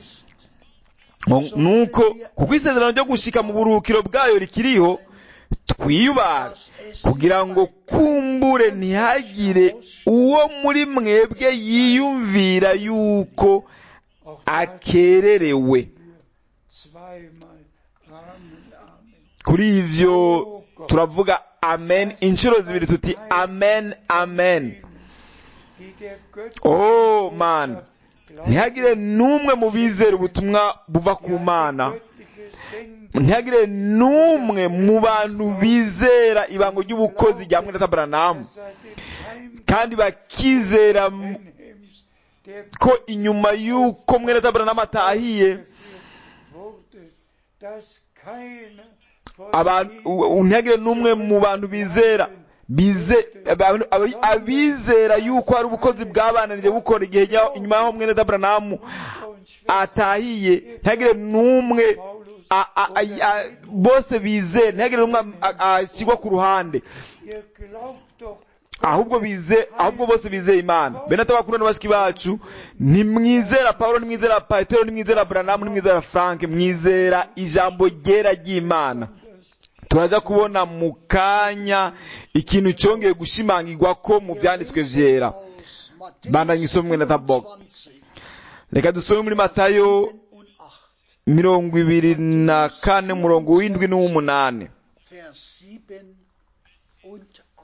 nuko kuko isezerano ryo gushika mu buruhukiro bwayo rikiriho twiyubara kugira ngo kumbure ntihagire uwo muri mwebwe yiyumvira yuko Auch akererewe zweimal Amen, Amen. kuri ivyo turavuga amen inshuro zibiri tuti amen amen Die der Oh, man. Göttlichen glauben, ntihagire n'umwe mu bizera ubutumwa buva ku mana göttliche Sendung ntihagire n'umwe mu bantu bizera ibango ry'ubukozi rya mwene tabaranamu seit dem Heim kandi bakizera m- Benhems, der ko inyuma y'uko mwene tabaranamu atahiye geführt wurde, dass keiner von abantu ihnen u- u- ntihagire n'umwe mu bantu bizera bize abantu- abi- abizera yuko hari ubukozi bwabananije bukora igihe jya- inyuma y'aho mwene tabaranamu und Schwestern atahiye ntihagire n'umwe Paulus a- a- a- a- bose bizera ntihagire n'umwe a- ashyirwa ku ruhande ihr glaubt doch ahubwo bize ahubwo bose bizeye imana bene atabakuru na bashiki bacu ntimwizera paulo ntimwizera petero ntimwizera buranamu ntimwizera frank mwizera ijambo ryera ry'imana turaza kubona mu kanya ikintu cyongeye gushimangirwa ko mu byanditswe vyera Bandanye isomwe na Tabok. reka dusome muri matayo mirongo ibiri na kane umurongo w'indwi n'uw'umunani Vers 7 und 8.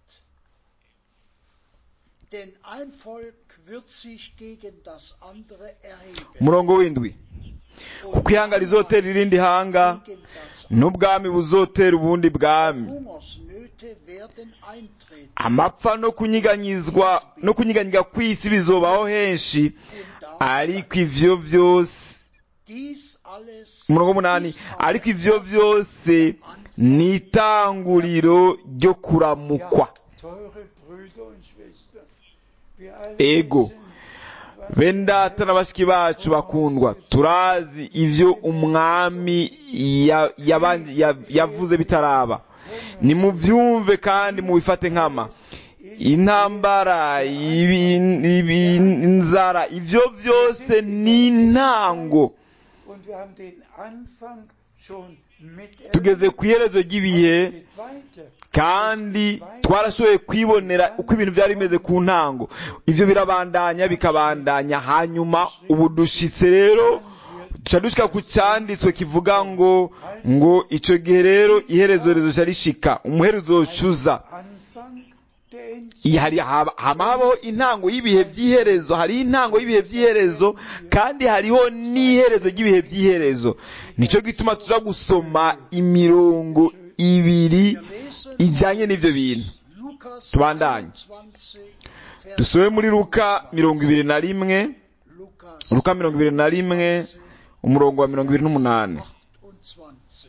Denn ein Volk wird sich gegen das andere erheben. umurongo w'indwi kuko ihanga rizotera irindi hanga Gegen das n'ubwami buzotera ubundi bwami Hungersnöte werden eintreten. amapfa no kunyiganyizwa no kunyiganyiga kw'isi bizobaho henshi Und da ariko ivyo vyose dies alles umurongo w'umunani ist aber ariko ivyo vyose ni itanguriro ryo kuramukwa teure Brüder und Schwestern wir alle Ego. wissen, was bene data na bashiki bacu bakundwa turazi ivyo umwami ya- yabanje- ya- yavuze bitaraba nimuvyumve kandi mubifate nkama intambara ibi- ibi- inzara ivyo vyose ni intango und wir haben den Anfang schon miterlebt tugeze ku iherezo ry'ibihe geht weiter kandi twarashoboye kwibonera uko ibintu byari bimeze ku ntango ivyo birabandanya bikabandanya hanyuma ubu dushitse rero duca dushika ku cyanditswe kivuga ngo ngo ico gihe rero iherezo rizoca rishika umuherezo uzocuza Anfang der Endzeit Iyi hari haba hama habaho intango y'ibihe by'iherezo hari intango y'ibihe by'iherezo kandi hariho n'iherezo ry'ibihe by'iherezo nico gituma tuza gusoma imirongo ibiri wir lesen ijanye n'ivyo bintu Lukas Tubandanye. 21, Vers dusome muri luka mirongo ibiri na rimwe Lukas luka mirongo ibiri na rimwe umurongo wa mirongo ibiri n'umunani 28.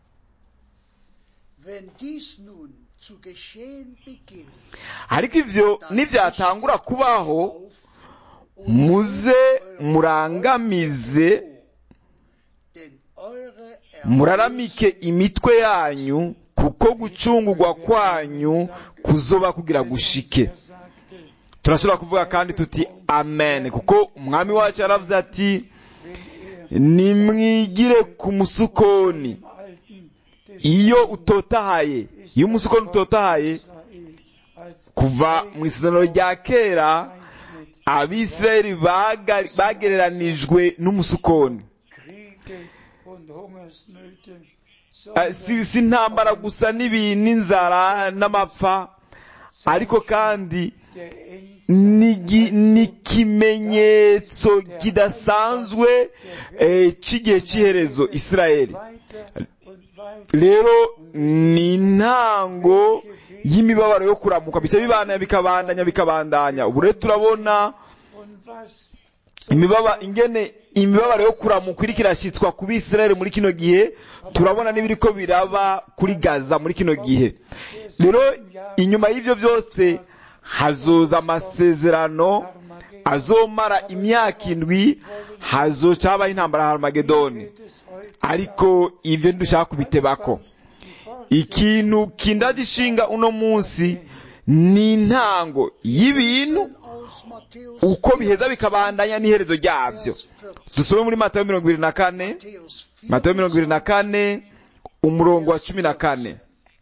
Wenn dies nun zu geschehen beginnt, ariko ivyo nivyatangura kubaho muze murangamize denn eure muraramike imitwe yanyu kuko gucungurwa kwanyu kuzoba kugira gushike turashobora kuvuga kandi tuti amen kuko umwami wacu yaravuze ati nimwigire ku musukoni iyo utotahaye iyo umusukoni utotahaye kuva mu isezerano rya kera abisirayeli baga- bagereranijwe n'umusukoni Eh, si si intambara gusa n'ibi n'inzara n'amapfa ariko kandi ni gi- ni ikimenyetso kidasanzwe eh, cy'igihe cy'iherezo isirayeli rero ni intango y'imibabaro yo kuramuka bica bibandanya bikabandanya bikabandanya ubu rero turabona imibaba ingene imibabaro yo kuramuka iriko irashyitswa ku bisirayeli muri kino gihe turabona n'ibiriko biraba kuri gaza muri kino gihe rero inyuma y'ivyo byose hazoza amasezerano azomara imyaka indwi hazoca habaho intambara ya harumagedoni ariko ivyo ntidushaka kubitebako ikintu kindagishinga uno munsi ni intango y'ibintu aus Matthäus uko biheza bikabandanya n'iherezo ryabyo Vers 14. dusome muri matayo mirongo ibiri na kane Matthäus matayo mirongo ibiri na kane umurongo wa cumi na kane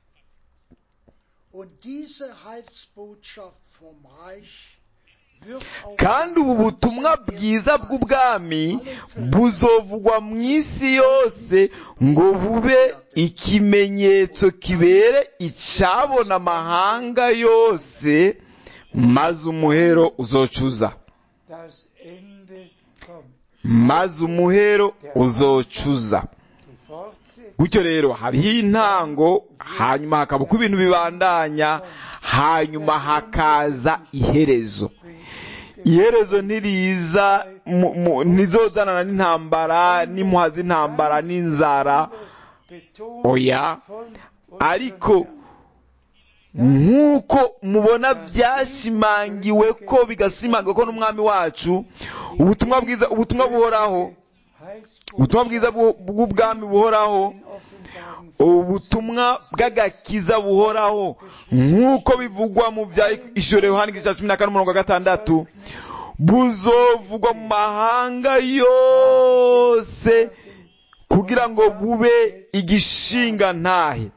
Und diese Heilsbotschaft vom Reich wird auf kandi ubu butumwa bwiza bw'ubwami buzovugwa mu isi yose ngo bube ikimenyetso kibere icabona amahanga yose maze umuhero uzocuza Das Ende kommt. maze umuhero uzocuza Die Fortsetzung gutyo rero hariho intango hanyuma hakaba uko ibintu bibandanya hanyuma hakaza iherezo iherezo ntiriza mu- mu- ntizozanana n'intambara n'impuha z'intambara n'inzara betont oya von ariko nk'uko mubona byashimangiwe ko bigashimangiwe ko n'umwami wacu ubutumwa bwiza ubutumwa buhoraho ubutumwa bwiza bw'u- bw'ubwami buhoraho ubutumwa bw'agakiza buhoraho nk'uko bivugwa mu bya ishuri yohani igice cya cumi na kane umurongo wa gatandatu buzovugwa mu mahanga yose kugira ngo bube igishinga ntahe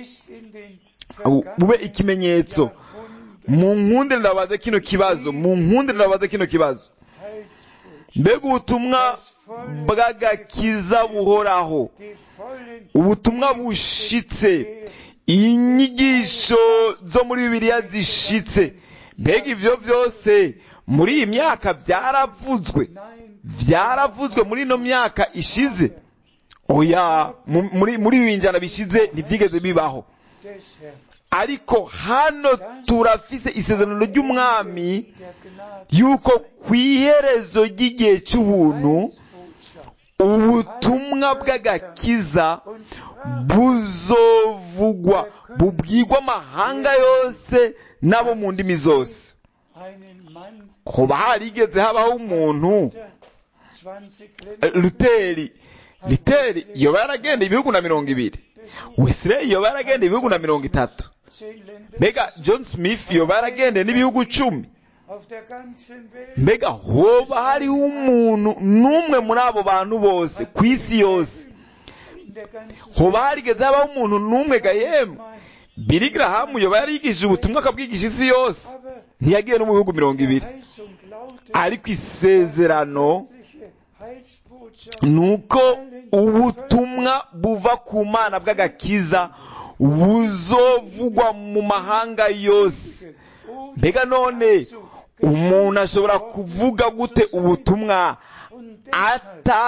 bube ikimenyetso mu nkunde ndabaza kino kibazo mu nkunde ndabaza kino kibazo mbega ubutumwa bw'agakiza buhoraho ubutumwa bushitse inyigisho zo muri bibiliya zishitse mbega ivyo vyose muri iyi myaka byaravuzwe byaravuzwe muri ino myaka ishize oya mu- muri muri ibi njana bishize ntibyigeze bibaho ariko hano turafise isezerano ry'umwami yuko ku iherezo ry'igihe cy'ubuntu ubutumwa bw'agakiza buzovugwa bubwirwa amahanga yose n'abo mu ndimi zose kuba harigeze habaho umuntu eh, luteri luteri yoba yaragendeye ibihugu na mirongo ibiri wesley yoba yaragendeye ibihugu na mirongo itatu mbega john smith yoba yaragendeye n'ibihugu cumi mbega hoba hariho umuntu n'umwe muri abo bantu bose ku isi yose hoba harigeze habaho umuntu n'umwe ga yemwe bili garahamu yoba yarigishije ubutumwa akabwigisha isi yose ntiyagiye no mu bihugu mirongo ibiri ariko isezerano ni uko ubutumwa buva ku mana bw'agakiza buzovugwa mu mahanga yose mbega none umuntu ashobora kuvuga gute ubutumwa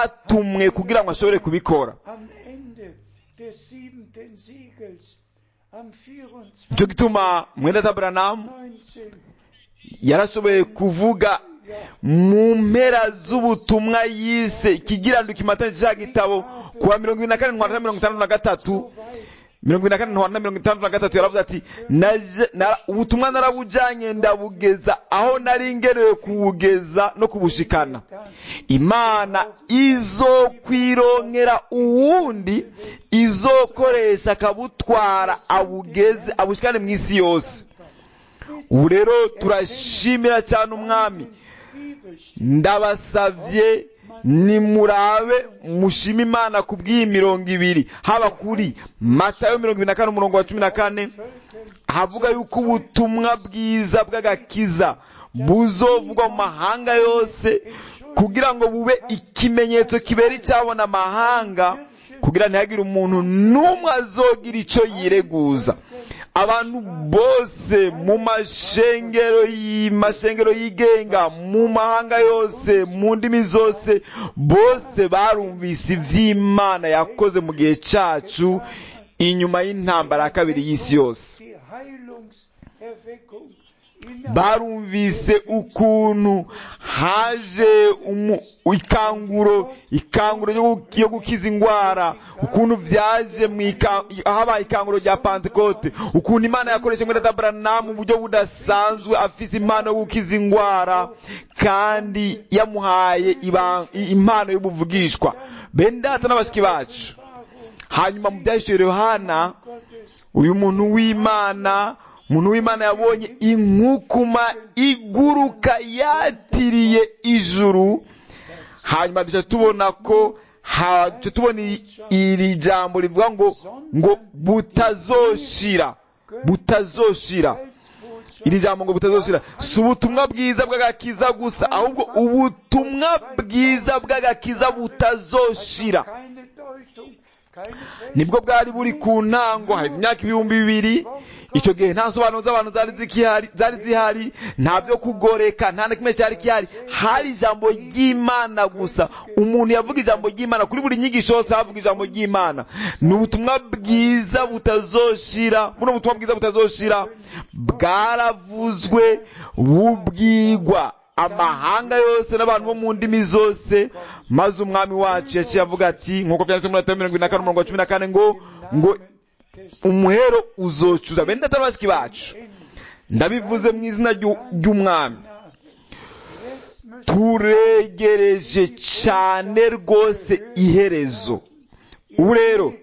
atatumwe kugira ngo ashobore kubikora am Ende des siebenten Siegels am nicyo gituma mwenda taburanamu 24.19 yarashoboye kuvuga mu mpera z'ubutumwa yise ikigiranduka imatanye cya gitabo kuwa mirongo ibiri na kane ntwara na mirongo itandatu na gatatu mirongo ibiri na kane ntwara na mirongo itandatu na gatatu yaravuze ati "Naje- na- ubutumwa narabujanye ndabugeza aho nari ngerewe kuwugeza no kubushikana imana izokwironkera uwundi izokoresha akabutwara abugeze abushikane mu isi yose ubu rero turashimira cyane umwami ndabasavye nimurabe mushime imana ku bw'iyi mirongo ibiri haba kuri matayo mirongo ibiri na kane umurongo wa cumi na kane havuga yuko ubutumwa bwiza bw'agakiza buzovugwa mu mahanga yose kugira ngo bube ikimenyetso kibera icyabona amahanga kugira ntihagire umuntu n'umwe azogira icyo yireguza abantu bose mu mashengero mashengero yigenga mu mahanga yose mu ndimi zose bose barumvise iby'imana yakoze mu gihe cyacu inyuma y'intambara ya kabiri y'isi yose die Heilungserweckung in barumvise ukuntu haje umu- ikanguro ikanguro yo gu- yo gukiza indwara ukuntu byaje mu ika- habaye ikanguro rya pantekote ukuntu imana yakoresha muri dabranamu mu buryo budasanzwe afise impano yo gukiza indwara kandi yamuhaye iba- i- impano y'ubuvugishwa bene data n'abashiki bacu hanyuma mu byahishuriwe yohana Gottes uyu muntu w'imana umuntu w'imana yabonye inkukuma iguruka yatiriye ijuru hanyuma duca tubona ko ha- duca tubona iri- iri jambo rivuga ngo ngo butazoshira butazoshira Heilsbotschaft iri jambo ngo butazoshira si ubutumwa bwiza bw'agakiza gusa ahubwo ubutumwa bwiza bw'agakiza butazoshira keine Deutung, keine nibwo bwari buri ku ntango haheze imyaka ibihumbi bibiri icyo gihe nta nsobanuro z'abantu zari zikihari zari zihari nta byo kugoreka nta na kimwe cyari gihari hari ijambo ry'imana gusa umuntu yavuga ijambo ry'imana kuri buri nyigisho yose havuga ijambo ry'imana ni ubutumwa bwiza butazoshira buno butumwa bwiza butazoshira bwaravuzwe bubwigwa amahanga yose n'abantu bo mu ndimi zose maze umwami wacu yaciye avuga ati nk'uko byanditse muri Matayo mirongo ine na kane umurongo wa cumi na kane ngo ngo umuhero uzocuza bene data bashiki bacu ndabivuze mu izina ry'u- ry'umwami Jetzt müssen turegereje cyane rwose iherezo ubu rero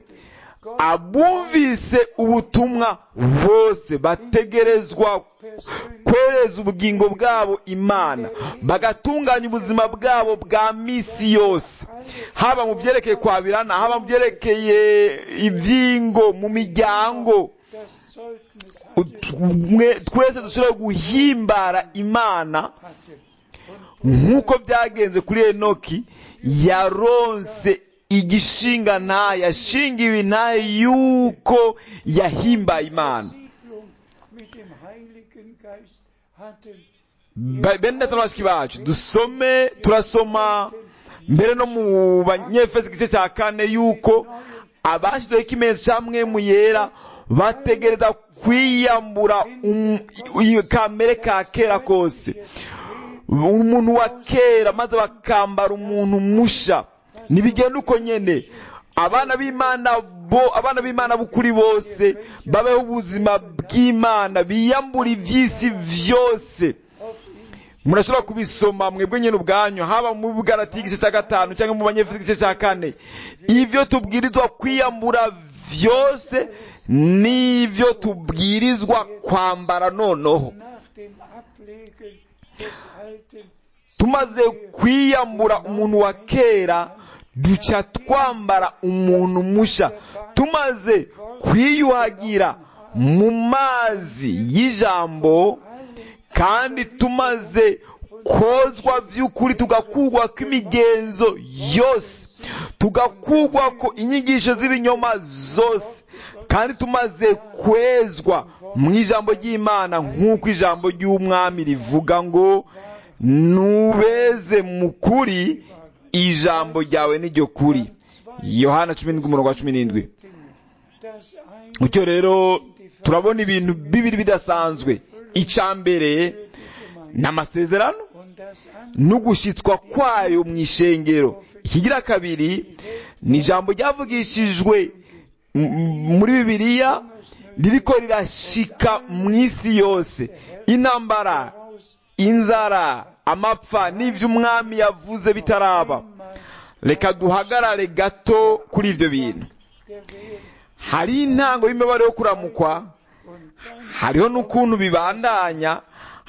abumvise ubutumwa bose bategerezwa kwereza ubugingo bwabo imana bagatunganya ubuzima bwabo bwa misi yose haba mu byerekeye kwabirana haba mu byerekeye ibyingo mu miryango das Zeugnis Utwe- twese dushobora guhimbara imana hatte. nk'uko byagenze kuri enoki yaronse igishinga ntaye yashingiwe ntaye yuko yahimbaye imana Siedlung mit dem Heiligen Geist hatten. Ba- bene data na bashiki bacu dusome turasoma mbere no mu banyefesi igice cya kane yuko abashyizeho ikimenyetso cya mwemu yera bategereza kwiyambura um- iyo kamere ka kera kose umuntu wa kera maze bakambara umuntu musha ntibigenda uko nyene abana b'imana bo abana b'imana b'ukuri bose babeho ubuzima bw'imana biyambura iby'isi byose murashobora kubisoma mwebwe nyine ubwanyu haba mu bugarati igice cya gatanu cyangwa mu banyefisi igice cya kane ibyo tubwirizwa kwiyambura byose n'ibyo tubwirizwa kwambara noneho Nach dem Ablegen des Alten tumaze kwiyambura umuntu wa kera duca twambara umuntu musha tumaze kwiyuhagira mu mazi y'ijambo kandi tumaze kozwa by'ukuri tugakugwa kw'imigenzo yose tugakugwa ko inyigisho z'ibinyoma zose kandi tumaze kwezwa mu ijambo ry'imana nk'uko ijambo ry'umwami rivuga ngo nubeze mu kuri ijambo ryawe niryo kuri yohana cumi n'indwi umurongo wa cumi n'indwi das eine mucyo rero dem turabona ibintu bibiri bidasanzwe icya mbere ni amasezerano und das andere n'ugushyitswa kwayo mu ishengero ikigira kabiri ni ijambo ryavugishijwe m- m- muri bibiliya ririko rirashika mu isi yose intambara inzara amapfa n'ivyo umwami yavuze bitaraba reka duhagarare gato kuri ivyo bintu der Welt hari intango y'imibare yo kuramukwa und dann hariho n'ukuntu bibandanya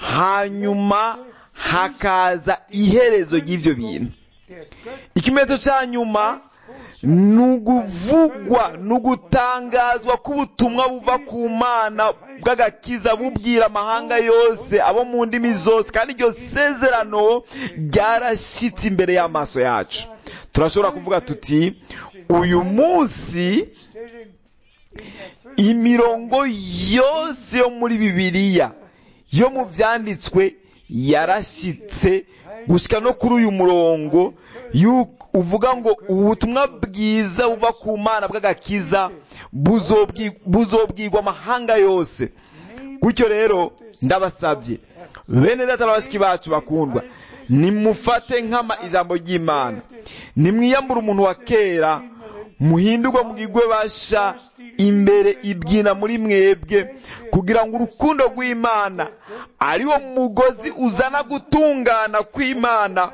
hanyuma hakaza iherezo ry'ivyo bintu der Gott ikimenyetso cya nyuma ni uguvugwa ni ugutangazwa k'ubutumwa buva ku mana bw'agakiza bubwira amahanga yose abo mu ndimi zose kandi iryo sezerano ryarashyitse imbere y'amaso yacu turashobora kuvuga tuti uyu munsi stellen in Erfüllung imirongo yose yo muri bibiliya yo mu byanditswe yarashyitse gushyika no kuri uyu murongo yu- uvuga ngo ubu butumwa bwiza buva ku mana bw'agakiza buzobwi- buzobwirwa amahanga yose gutyo rero ndabasabye bene data na bashiki bacu bakundwa nimufate nk'ama ijambo ry'imana nimwiyambure umuntu wa kera muhindurwe mugigwe basha imbere ibyina muri mwebwe kugira ngo urukundo rw'imana ariwo mugozi uzana gutungana kw'imana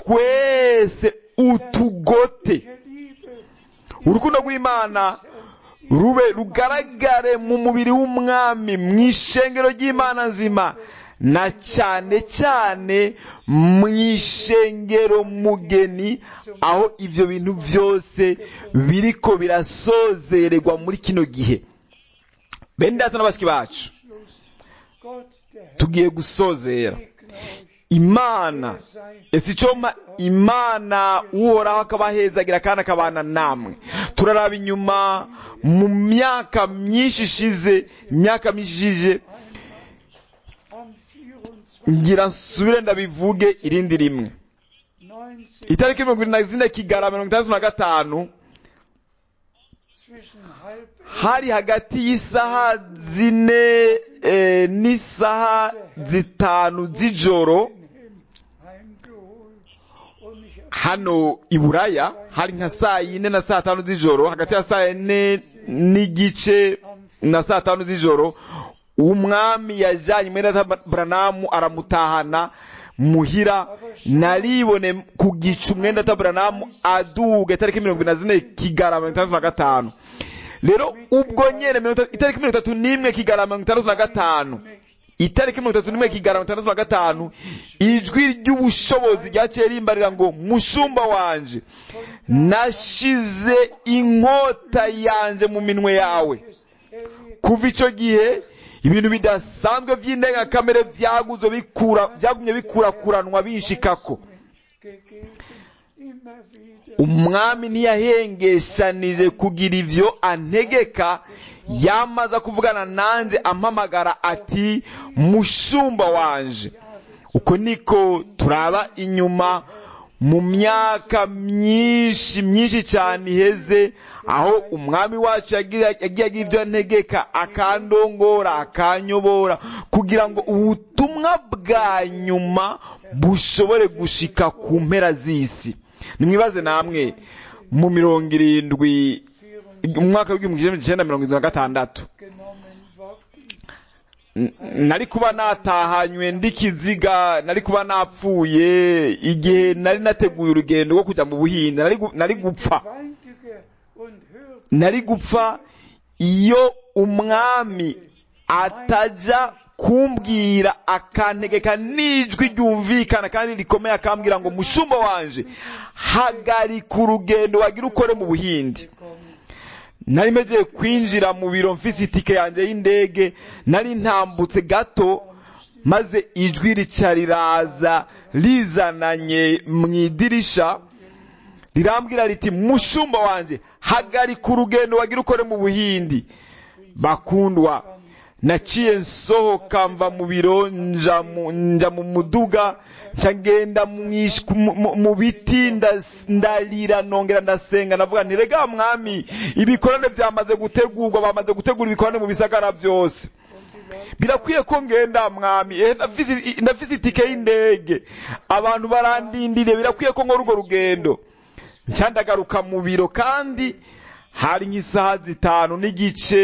twese utugote der Liebe urukundo rw'imana rube rugaragare mu mubiri w'umwami mu ishengero ry'imana nzima na cyane cyane mu ishengero mugeni aho ibyo bintu byose biriko birasozererwa muri kino gihe bene data n'abashyiki bacu Schluss. Gott der Herr tugiye gusozera segne euch. imana Er sei ese icoma imana uhoraho akabahezagira kandi akabana namwe turaraba inyuma mu myaka myinshi ishize imyaka myinshi ishize am 24. ngira nsubire ndabivuge irindi rimwe 19 itariki mirongo irindwi na zine kigara mirongo itandatu na gatanu zwischen halb hari hagati y'isaha zine eh, n'isaha zitanu z'ijoro heimgeholt und mich hano i buraya hari nka saa yine na saa tanu z'ijoro hagati ya saa yine n'igice na saa tanu z'ijoro umwami yajyanye mwene data buranamu aramutahana muhira naribone ku gicu mwene data buranamu aduga itariki mirongo ine na zine kigara mirongo itandatu na gatanu rero ubwo nyene mirongo itatu- itariki mirongo itatu n'imwe kigara mirongo itandatu na gatanu itariki mirongo itatu n'imwe kigara mirongo itandatu na gatanu ijwi ry'ubushobozi ryaciye rimbarira ngo mushumba wanje nashize inkota yanje mu minwe yawe kuva icyo gihe ibintu bidasanzwe by'indengakamere byaguzwe bikura byagumye bikurakuranwa binshikako gegeben, immer wieder umwami ntiyahengeshanije kugira ivyo antegeka yamaze kuvugana nanjye ampamagara ati mushumba wanje uko niko turaba inyuma mu myaka myinshi myinshi cyane iheze aho umwami wacu yagiye yagiye agira ibyo antegeka akandongora akanyobora kugira ngo ubutumwa bwa nyuma bushobore gushika ku mpera z'isi nimwibaze namwe mu mirongo irindwi mu mwaka w'igihumbi kimwe icyenda mirongo irindwi na gatandatu genommen worden. N- nari kuba natahanywe ndikiziga nari kuba napfuye igihe nari nateguye urugendo rwo kujya mu buhinde nari gu- nari gupfa Gewaltige und hörte nari gupfa iyo umwami atajya kumbwira akantegeka n'ijwi ryumvikana kandi rikomeye akambwira ngo mushumba wanje hagarika urugendo wagira ukore mu buhinde kommen. nari mejeye kwinjira mu biro mfise itike yanjye y'indege nari ntambutse gato maze ijwi rica riraza rizananye mu idirisha rirambwira riti mushumba wanjye hagarika urugendo wagira ukore mu buhindi bakundwa naciye nsohoka mva mu biro nja mu nja mu muduga nca ngenda mu ish- mu- mu- mu biti ndas- ndarira nongera ndasenga ndavuga nti rega mwami ibikorane byamaze gutegurwa bamaze gutegura ibikorane mu bisagara byose birakwiye ko ngenda mwami eh, ndafise ndafise itike y'indege abantu barandindiriye birakwiye ko nkora urwo rugendo nca ndagaruka mu biro kandi hari nk'isaha zitanu n'igice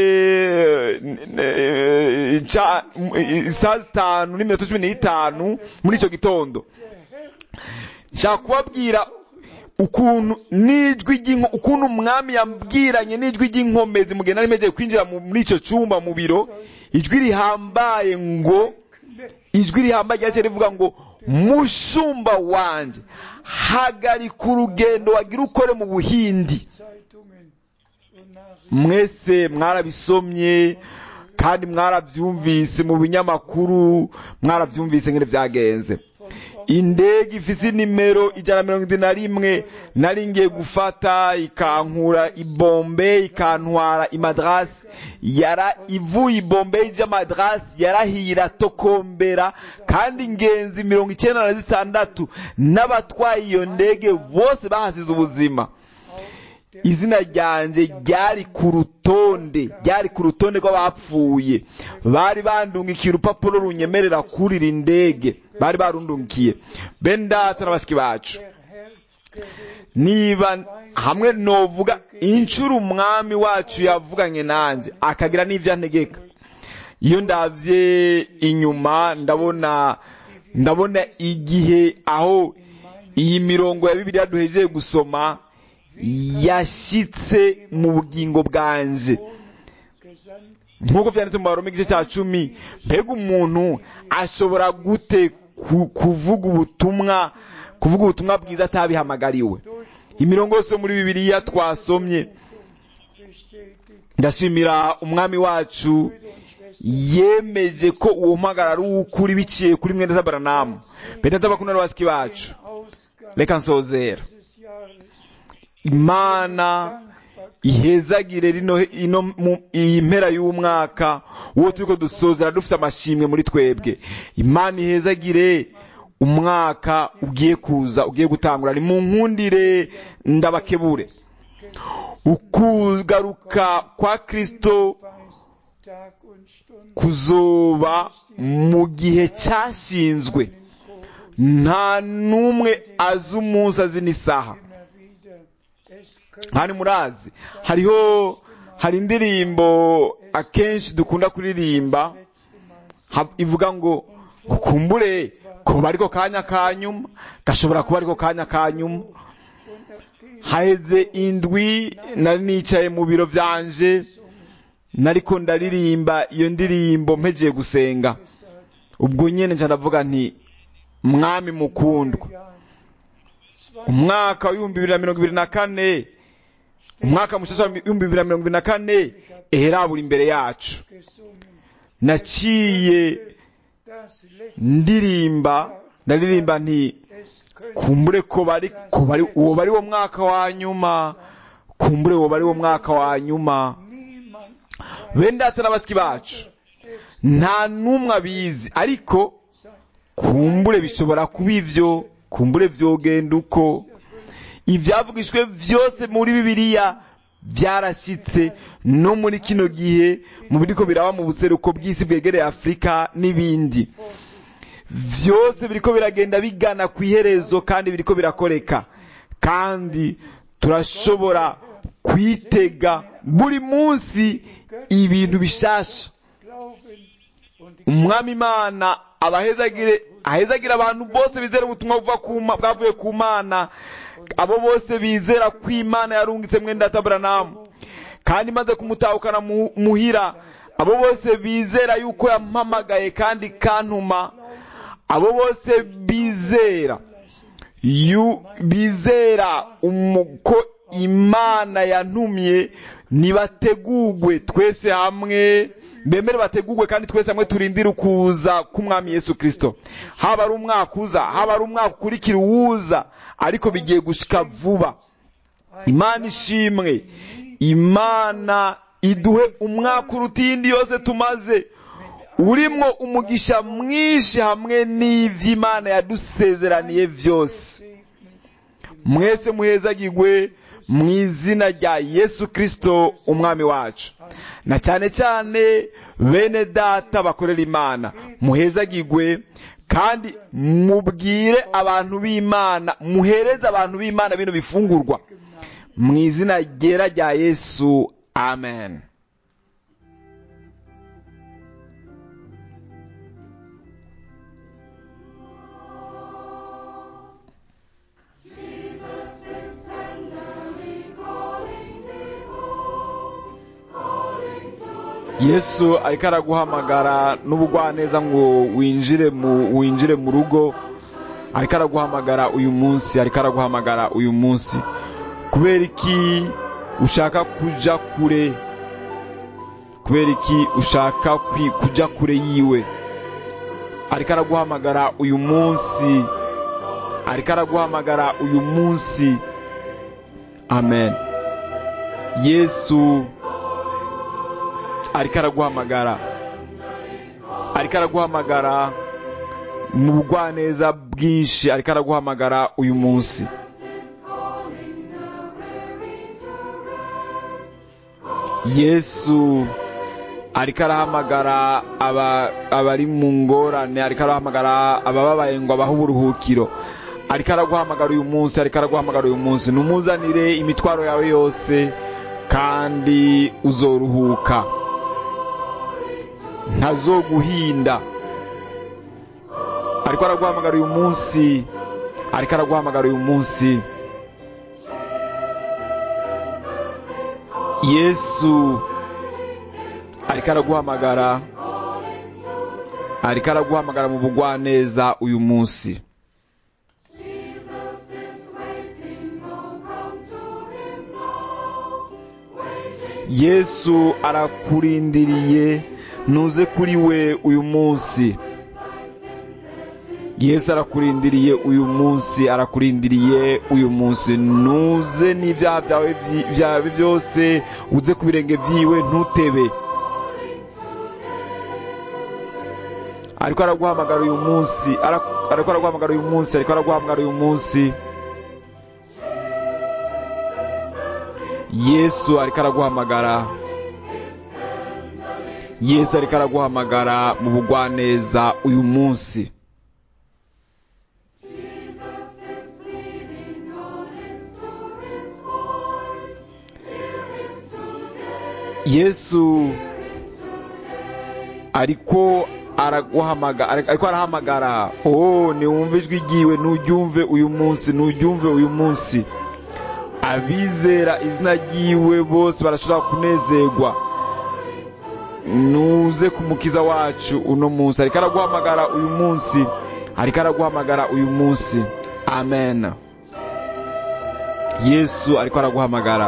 eh, ca- eh, isaha zitanu n'iminota cumi n'itanu muri icyo gitondo nshaka kubabwira ukuntu n'ijwi ry'inko ukuntu umwami yambwiranye n'ijwi ry'inkomezi mu gihe nari mpejeje kwinjira mu- muri icyo cyumba mu biro ijwi rihambaye ngo ijwi rihambaye ryaciye rivuga ngo mushumba wanje hagarika urugendo wagira ukore mu buhindi Zeitungen und Nachrichten mwese mwarabisomye kandi mwarabyumvise mu binyamakuru mwarabyumvise ngene byagenze indege ifise nimero ijana na mirongo irindwi na rimwe nari ngiye gufata ikankura ibombe ikantwara imadrasi yara ivuye ibombe ija madrasi yarahiye iratokombera kandi ingenzi mirongo icyenda na zitandatu n'abatwaye iyo ndege bose bahasize ubuzima izina ryanjye ryari ku rutonde ryari ku rutonde rw'abapfuye bari bandungikiye urupapuro runyemerera kurira indege bari barundungikiye bene data na bashiki bacu der Herr geredet niba hamwe novuga inshuro umwami wacu yavuganye nanjye akagira n'ibyo antegeka iyo ndabye inyuma ndabona ndabona igihe aho iyi mirongo ya bibiliya duhejeje gusoma yashyitse mu bugingo bwanje gesandt nk'uko byanditse mu baroma igice cya cumi mbega umuntu ashobora gute ku- kuvuga ubutumwa kuvuga ubutumwa bwiza atabihamagariwe imirongo yose yo muri bibiliya twasomye bestätigt ndashimira umwami wacu yemeje ko uwo mpagara ari uw'ukuri biciye kuri mwene tabaranamu bene tabakunda n'abasiki bacu Ausgang reka nsozera dieses Jahres imana Dankbarkeit ihezagire rino ino mu iyi mpera y'umwaka uwo turiko dusozera dufite amashimwe muri twebwe imana ihezagire umwaka ugiye kuza ugiye gutangura ni mu nkundire ndabakebure ukugaruka kwa kristo weiß Tag und Stunde kuzoba mu gihe cyashinzwe nta n'umwe azi umunsi azi n'isaha immer wieder es könnte kandi murazi hariho hari indirimbo akenshi dukunda kuririmba letzte Mal ha- ivuga ngo gukumbure kuba ariko kanya ka nyuma gashobora kuba ariko kanya ka nyuma und nachdem haheze indwi nari nicaye mu biro byanje nariko ndaririmba iyo ndirimbo mpegeye gusenga gesagt ubwo nyene nca ndavuga nti mwami mukundwa Jahr umwaka w'ibihumbi bibiri na mirongo ibiri na kane umwaka mushasha w'ibihumbi bibiri na mirongo ibiri na kane eherabura imbere yacu gesungen naciye das letzte ndirimba ndaririmba nti es könnte kumbure ko bari ko bari uwo bari wo mwaka wa nyuma kumbure uwo bari wo mwaka wa nyuma niemand bene data n'abasiki bacu es nta n'umwe abizi ariko sein kumbure bishobora kuba ivyo kumbure vyogenda uko ivyavugishwe vyose muri bibiliya byarashyitse no muri kino gihe mu biriko biraba mu buseruko bw'isi bwegereye afurika n'ibindi vyose biriko biragenda bigana ku iherezo kandi biriko birakoreka kandi turashobora kwitega buri munsi ibintu bishasha glauben und die umwami imana abahezagire ahezagire abantu bose bizera ubutumwa buva ku Ma- bwavuye ku mana abo bose bizera ko imana yarungitse mwenda taburanamu kandi imaze kumutahukana mu- muhira abo bose bizera yuko yampamagaye kandi kantuma abo bose bizera yu bizera umu- ko imana yantumye nibategugwe twese hamwe bemere bategugwe kandi twese hamwe turindire ukuza k'umwami yesu kirisito haba ari umwaka uza haba ari umwaka ukurikira uwuza ariko bigiye gushika vuba imana ishimwe imana iduhe umwaka uruta iyindi yose tumaze urimwo umugisha mwinshi hamwe n'ivy'imana yadusezeraniye vyose mwese muhezagirwe mu izina rya yesu kirisito umwami wacu na cyane cyane bene data bakorera imana muhezagirwe kandi mubwire abantu b'imana muhereze abantu b'imana bino bifungurwa mu izina ryera rya yesu amen yesu ariko araguhamagara n'ubugwaneza ngo winjire mu winjire mu rugo ariko araguhamagara uyu munsi ariko araguhamagara uyu munsi kubera iki ushaka kuja kure kubera iki ushaka kuja kure yiwe ariko araguhamagara uyu munsi ariko araguhamagara uyu munsi amen yesu ariko araguhamagara ariko araguhamagara mu bugwaneza bwinshi ariko araguhamagara uyu munsi yesu ariko arahamagara abari mu ngorane ariko arahamagara abababaye ngo abahe uburuhukiro ariko araguhamagara uyu munsi ariko araguhamagara uyu munsi numuzanire imitwaro yawe yose kandi uzoruhuka ntazoguhinda ariko araguhamagara uyu munsi ariko araguhamagara uyu munsi yesu ariko araguhamagara ariko araguhamagara mu bugwaneza uyu munsi yesu arakurindiriye ntuze kuri we uyu munsi yesu arakurindiriye uyu munsi arakurindiriye uyu munsi ntuze n'ibyaha byawe byose uze ku birenge byiwe ntutebe ariko araguhamagara uyu munsi ariko araguhamagara uyu munsi ariko araguhamagara uyu munsi yesu ariko araguhamagara yesu ariko araguhamagara mu bugwaneza uyu munsi yesu ariko araguhamagara ariko arahamagara oh niwumve ijwi ryiwe nturyumve uyu munsi nturyumve uyu munsi abizera izina ryiwe bose barashobora kunezerwa nuze ku mukiza wacu uno munsi ariko araguhamagara uyu munsi ariko araguhamagara uyu munsi amen yesu ariko araguhamagara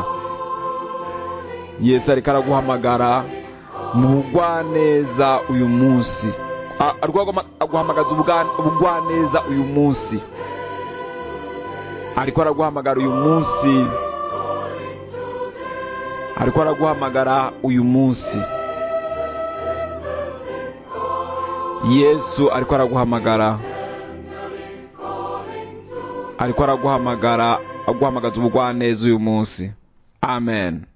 yesu ariko araguhamagara mu bugwaneza uyu munsi aguhamagaza ubugwaneza uyu munsi ariko araguhamagara uyu munsi ariko araguhamagara uyu munsi yesu ariko araguhamagara ariko araguhamagara aguhamagaza ubugwaneza uyu munsi amen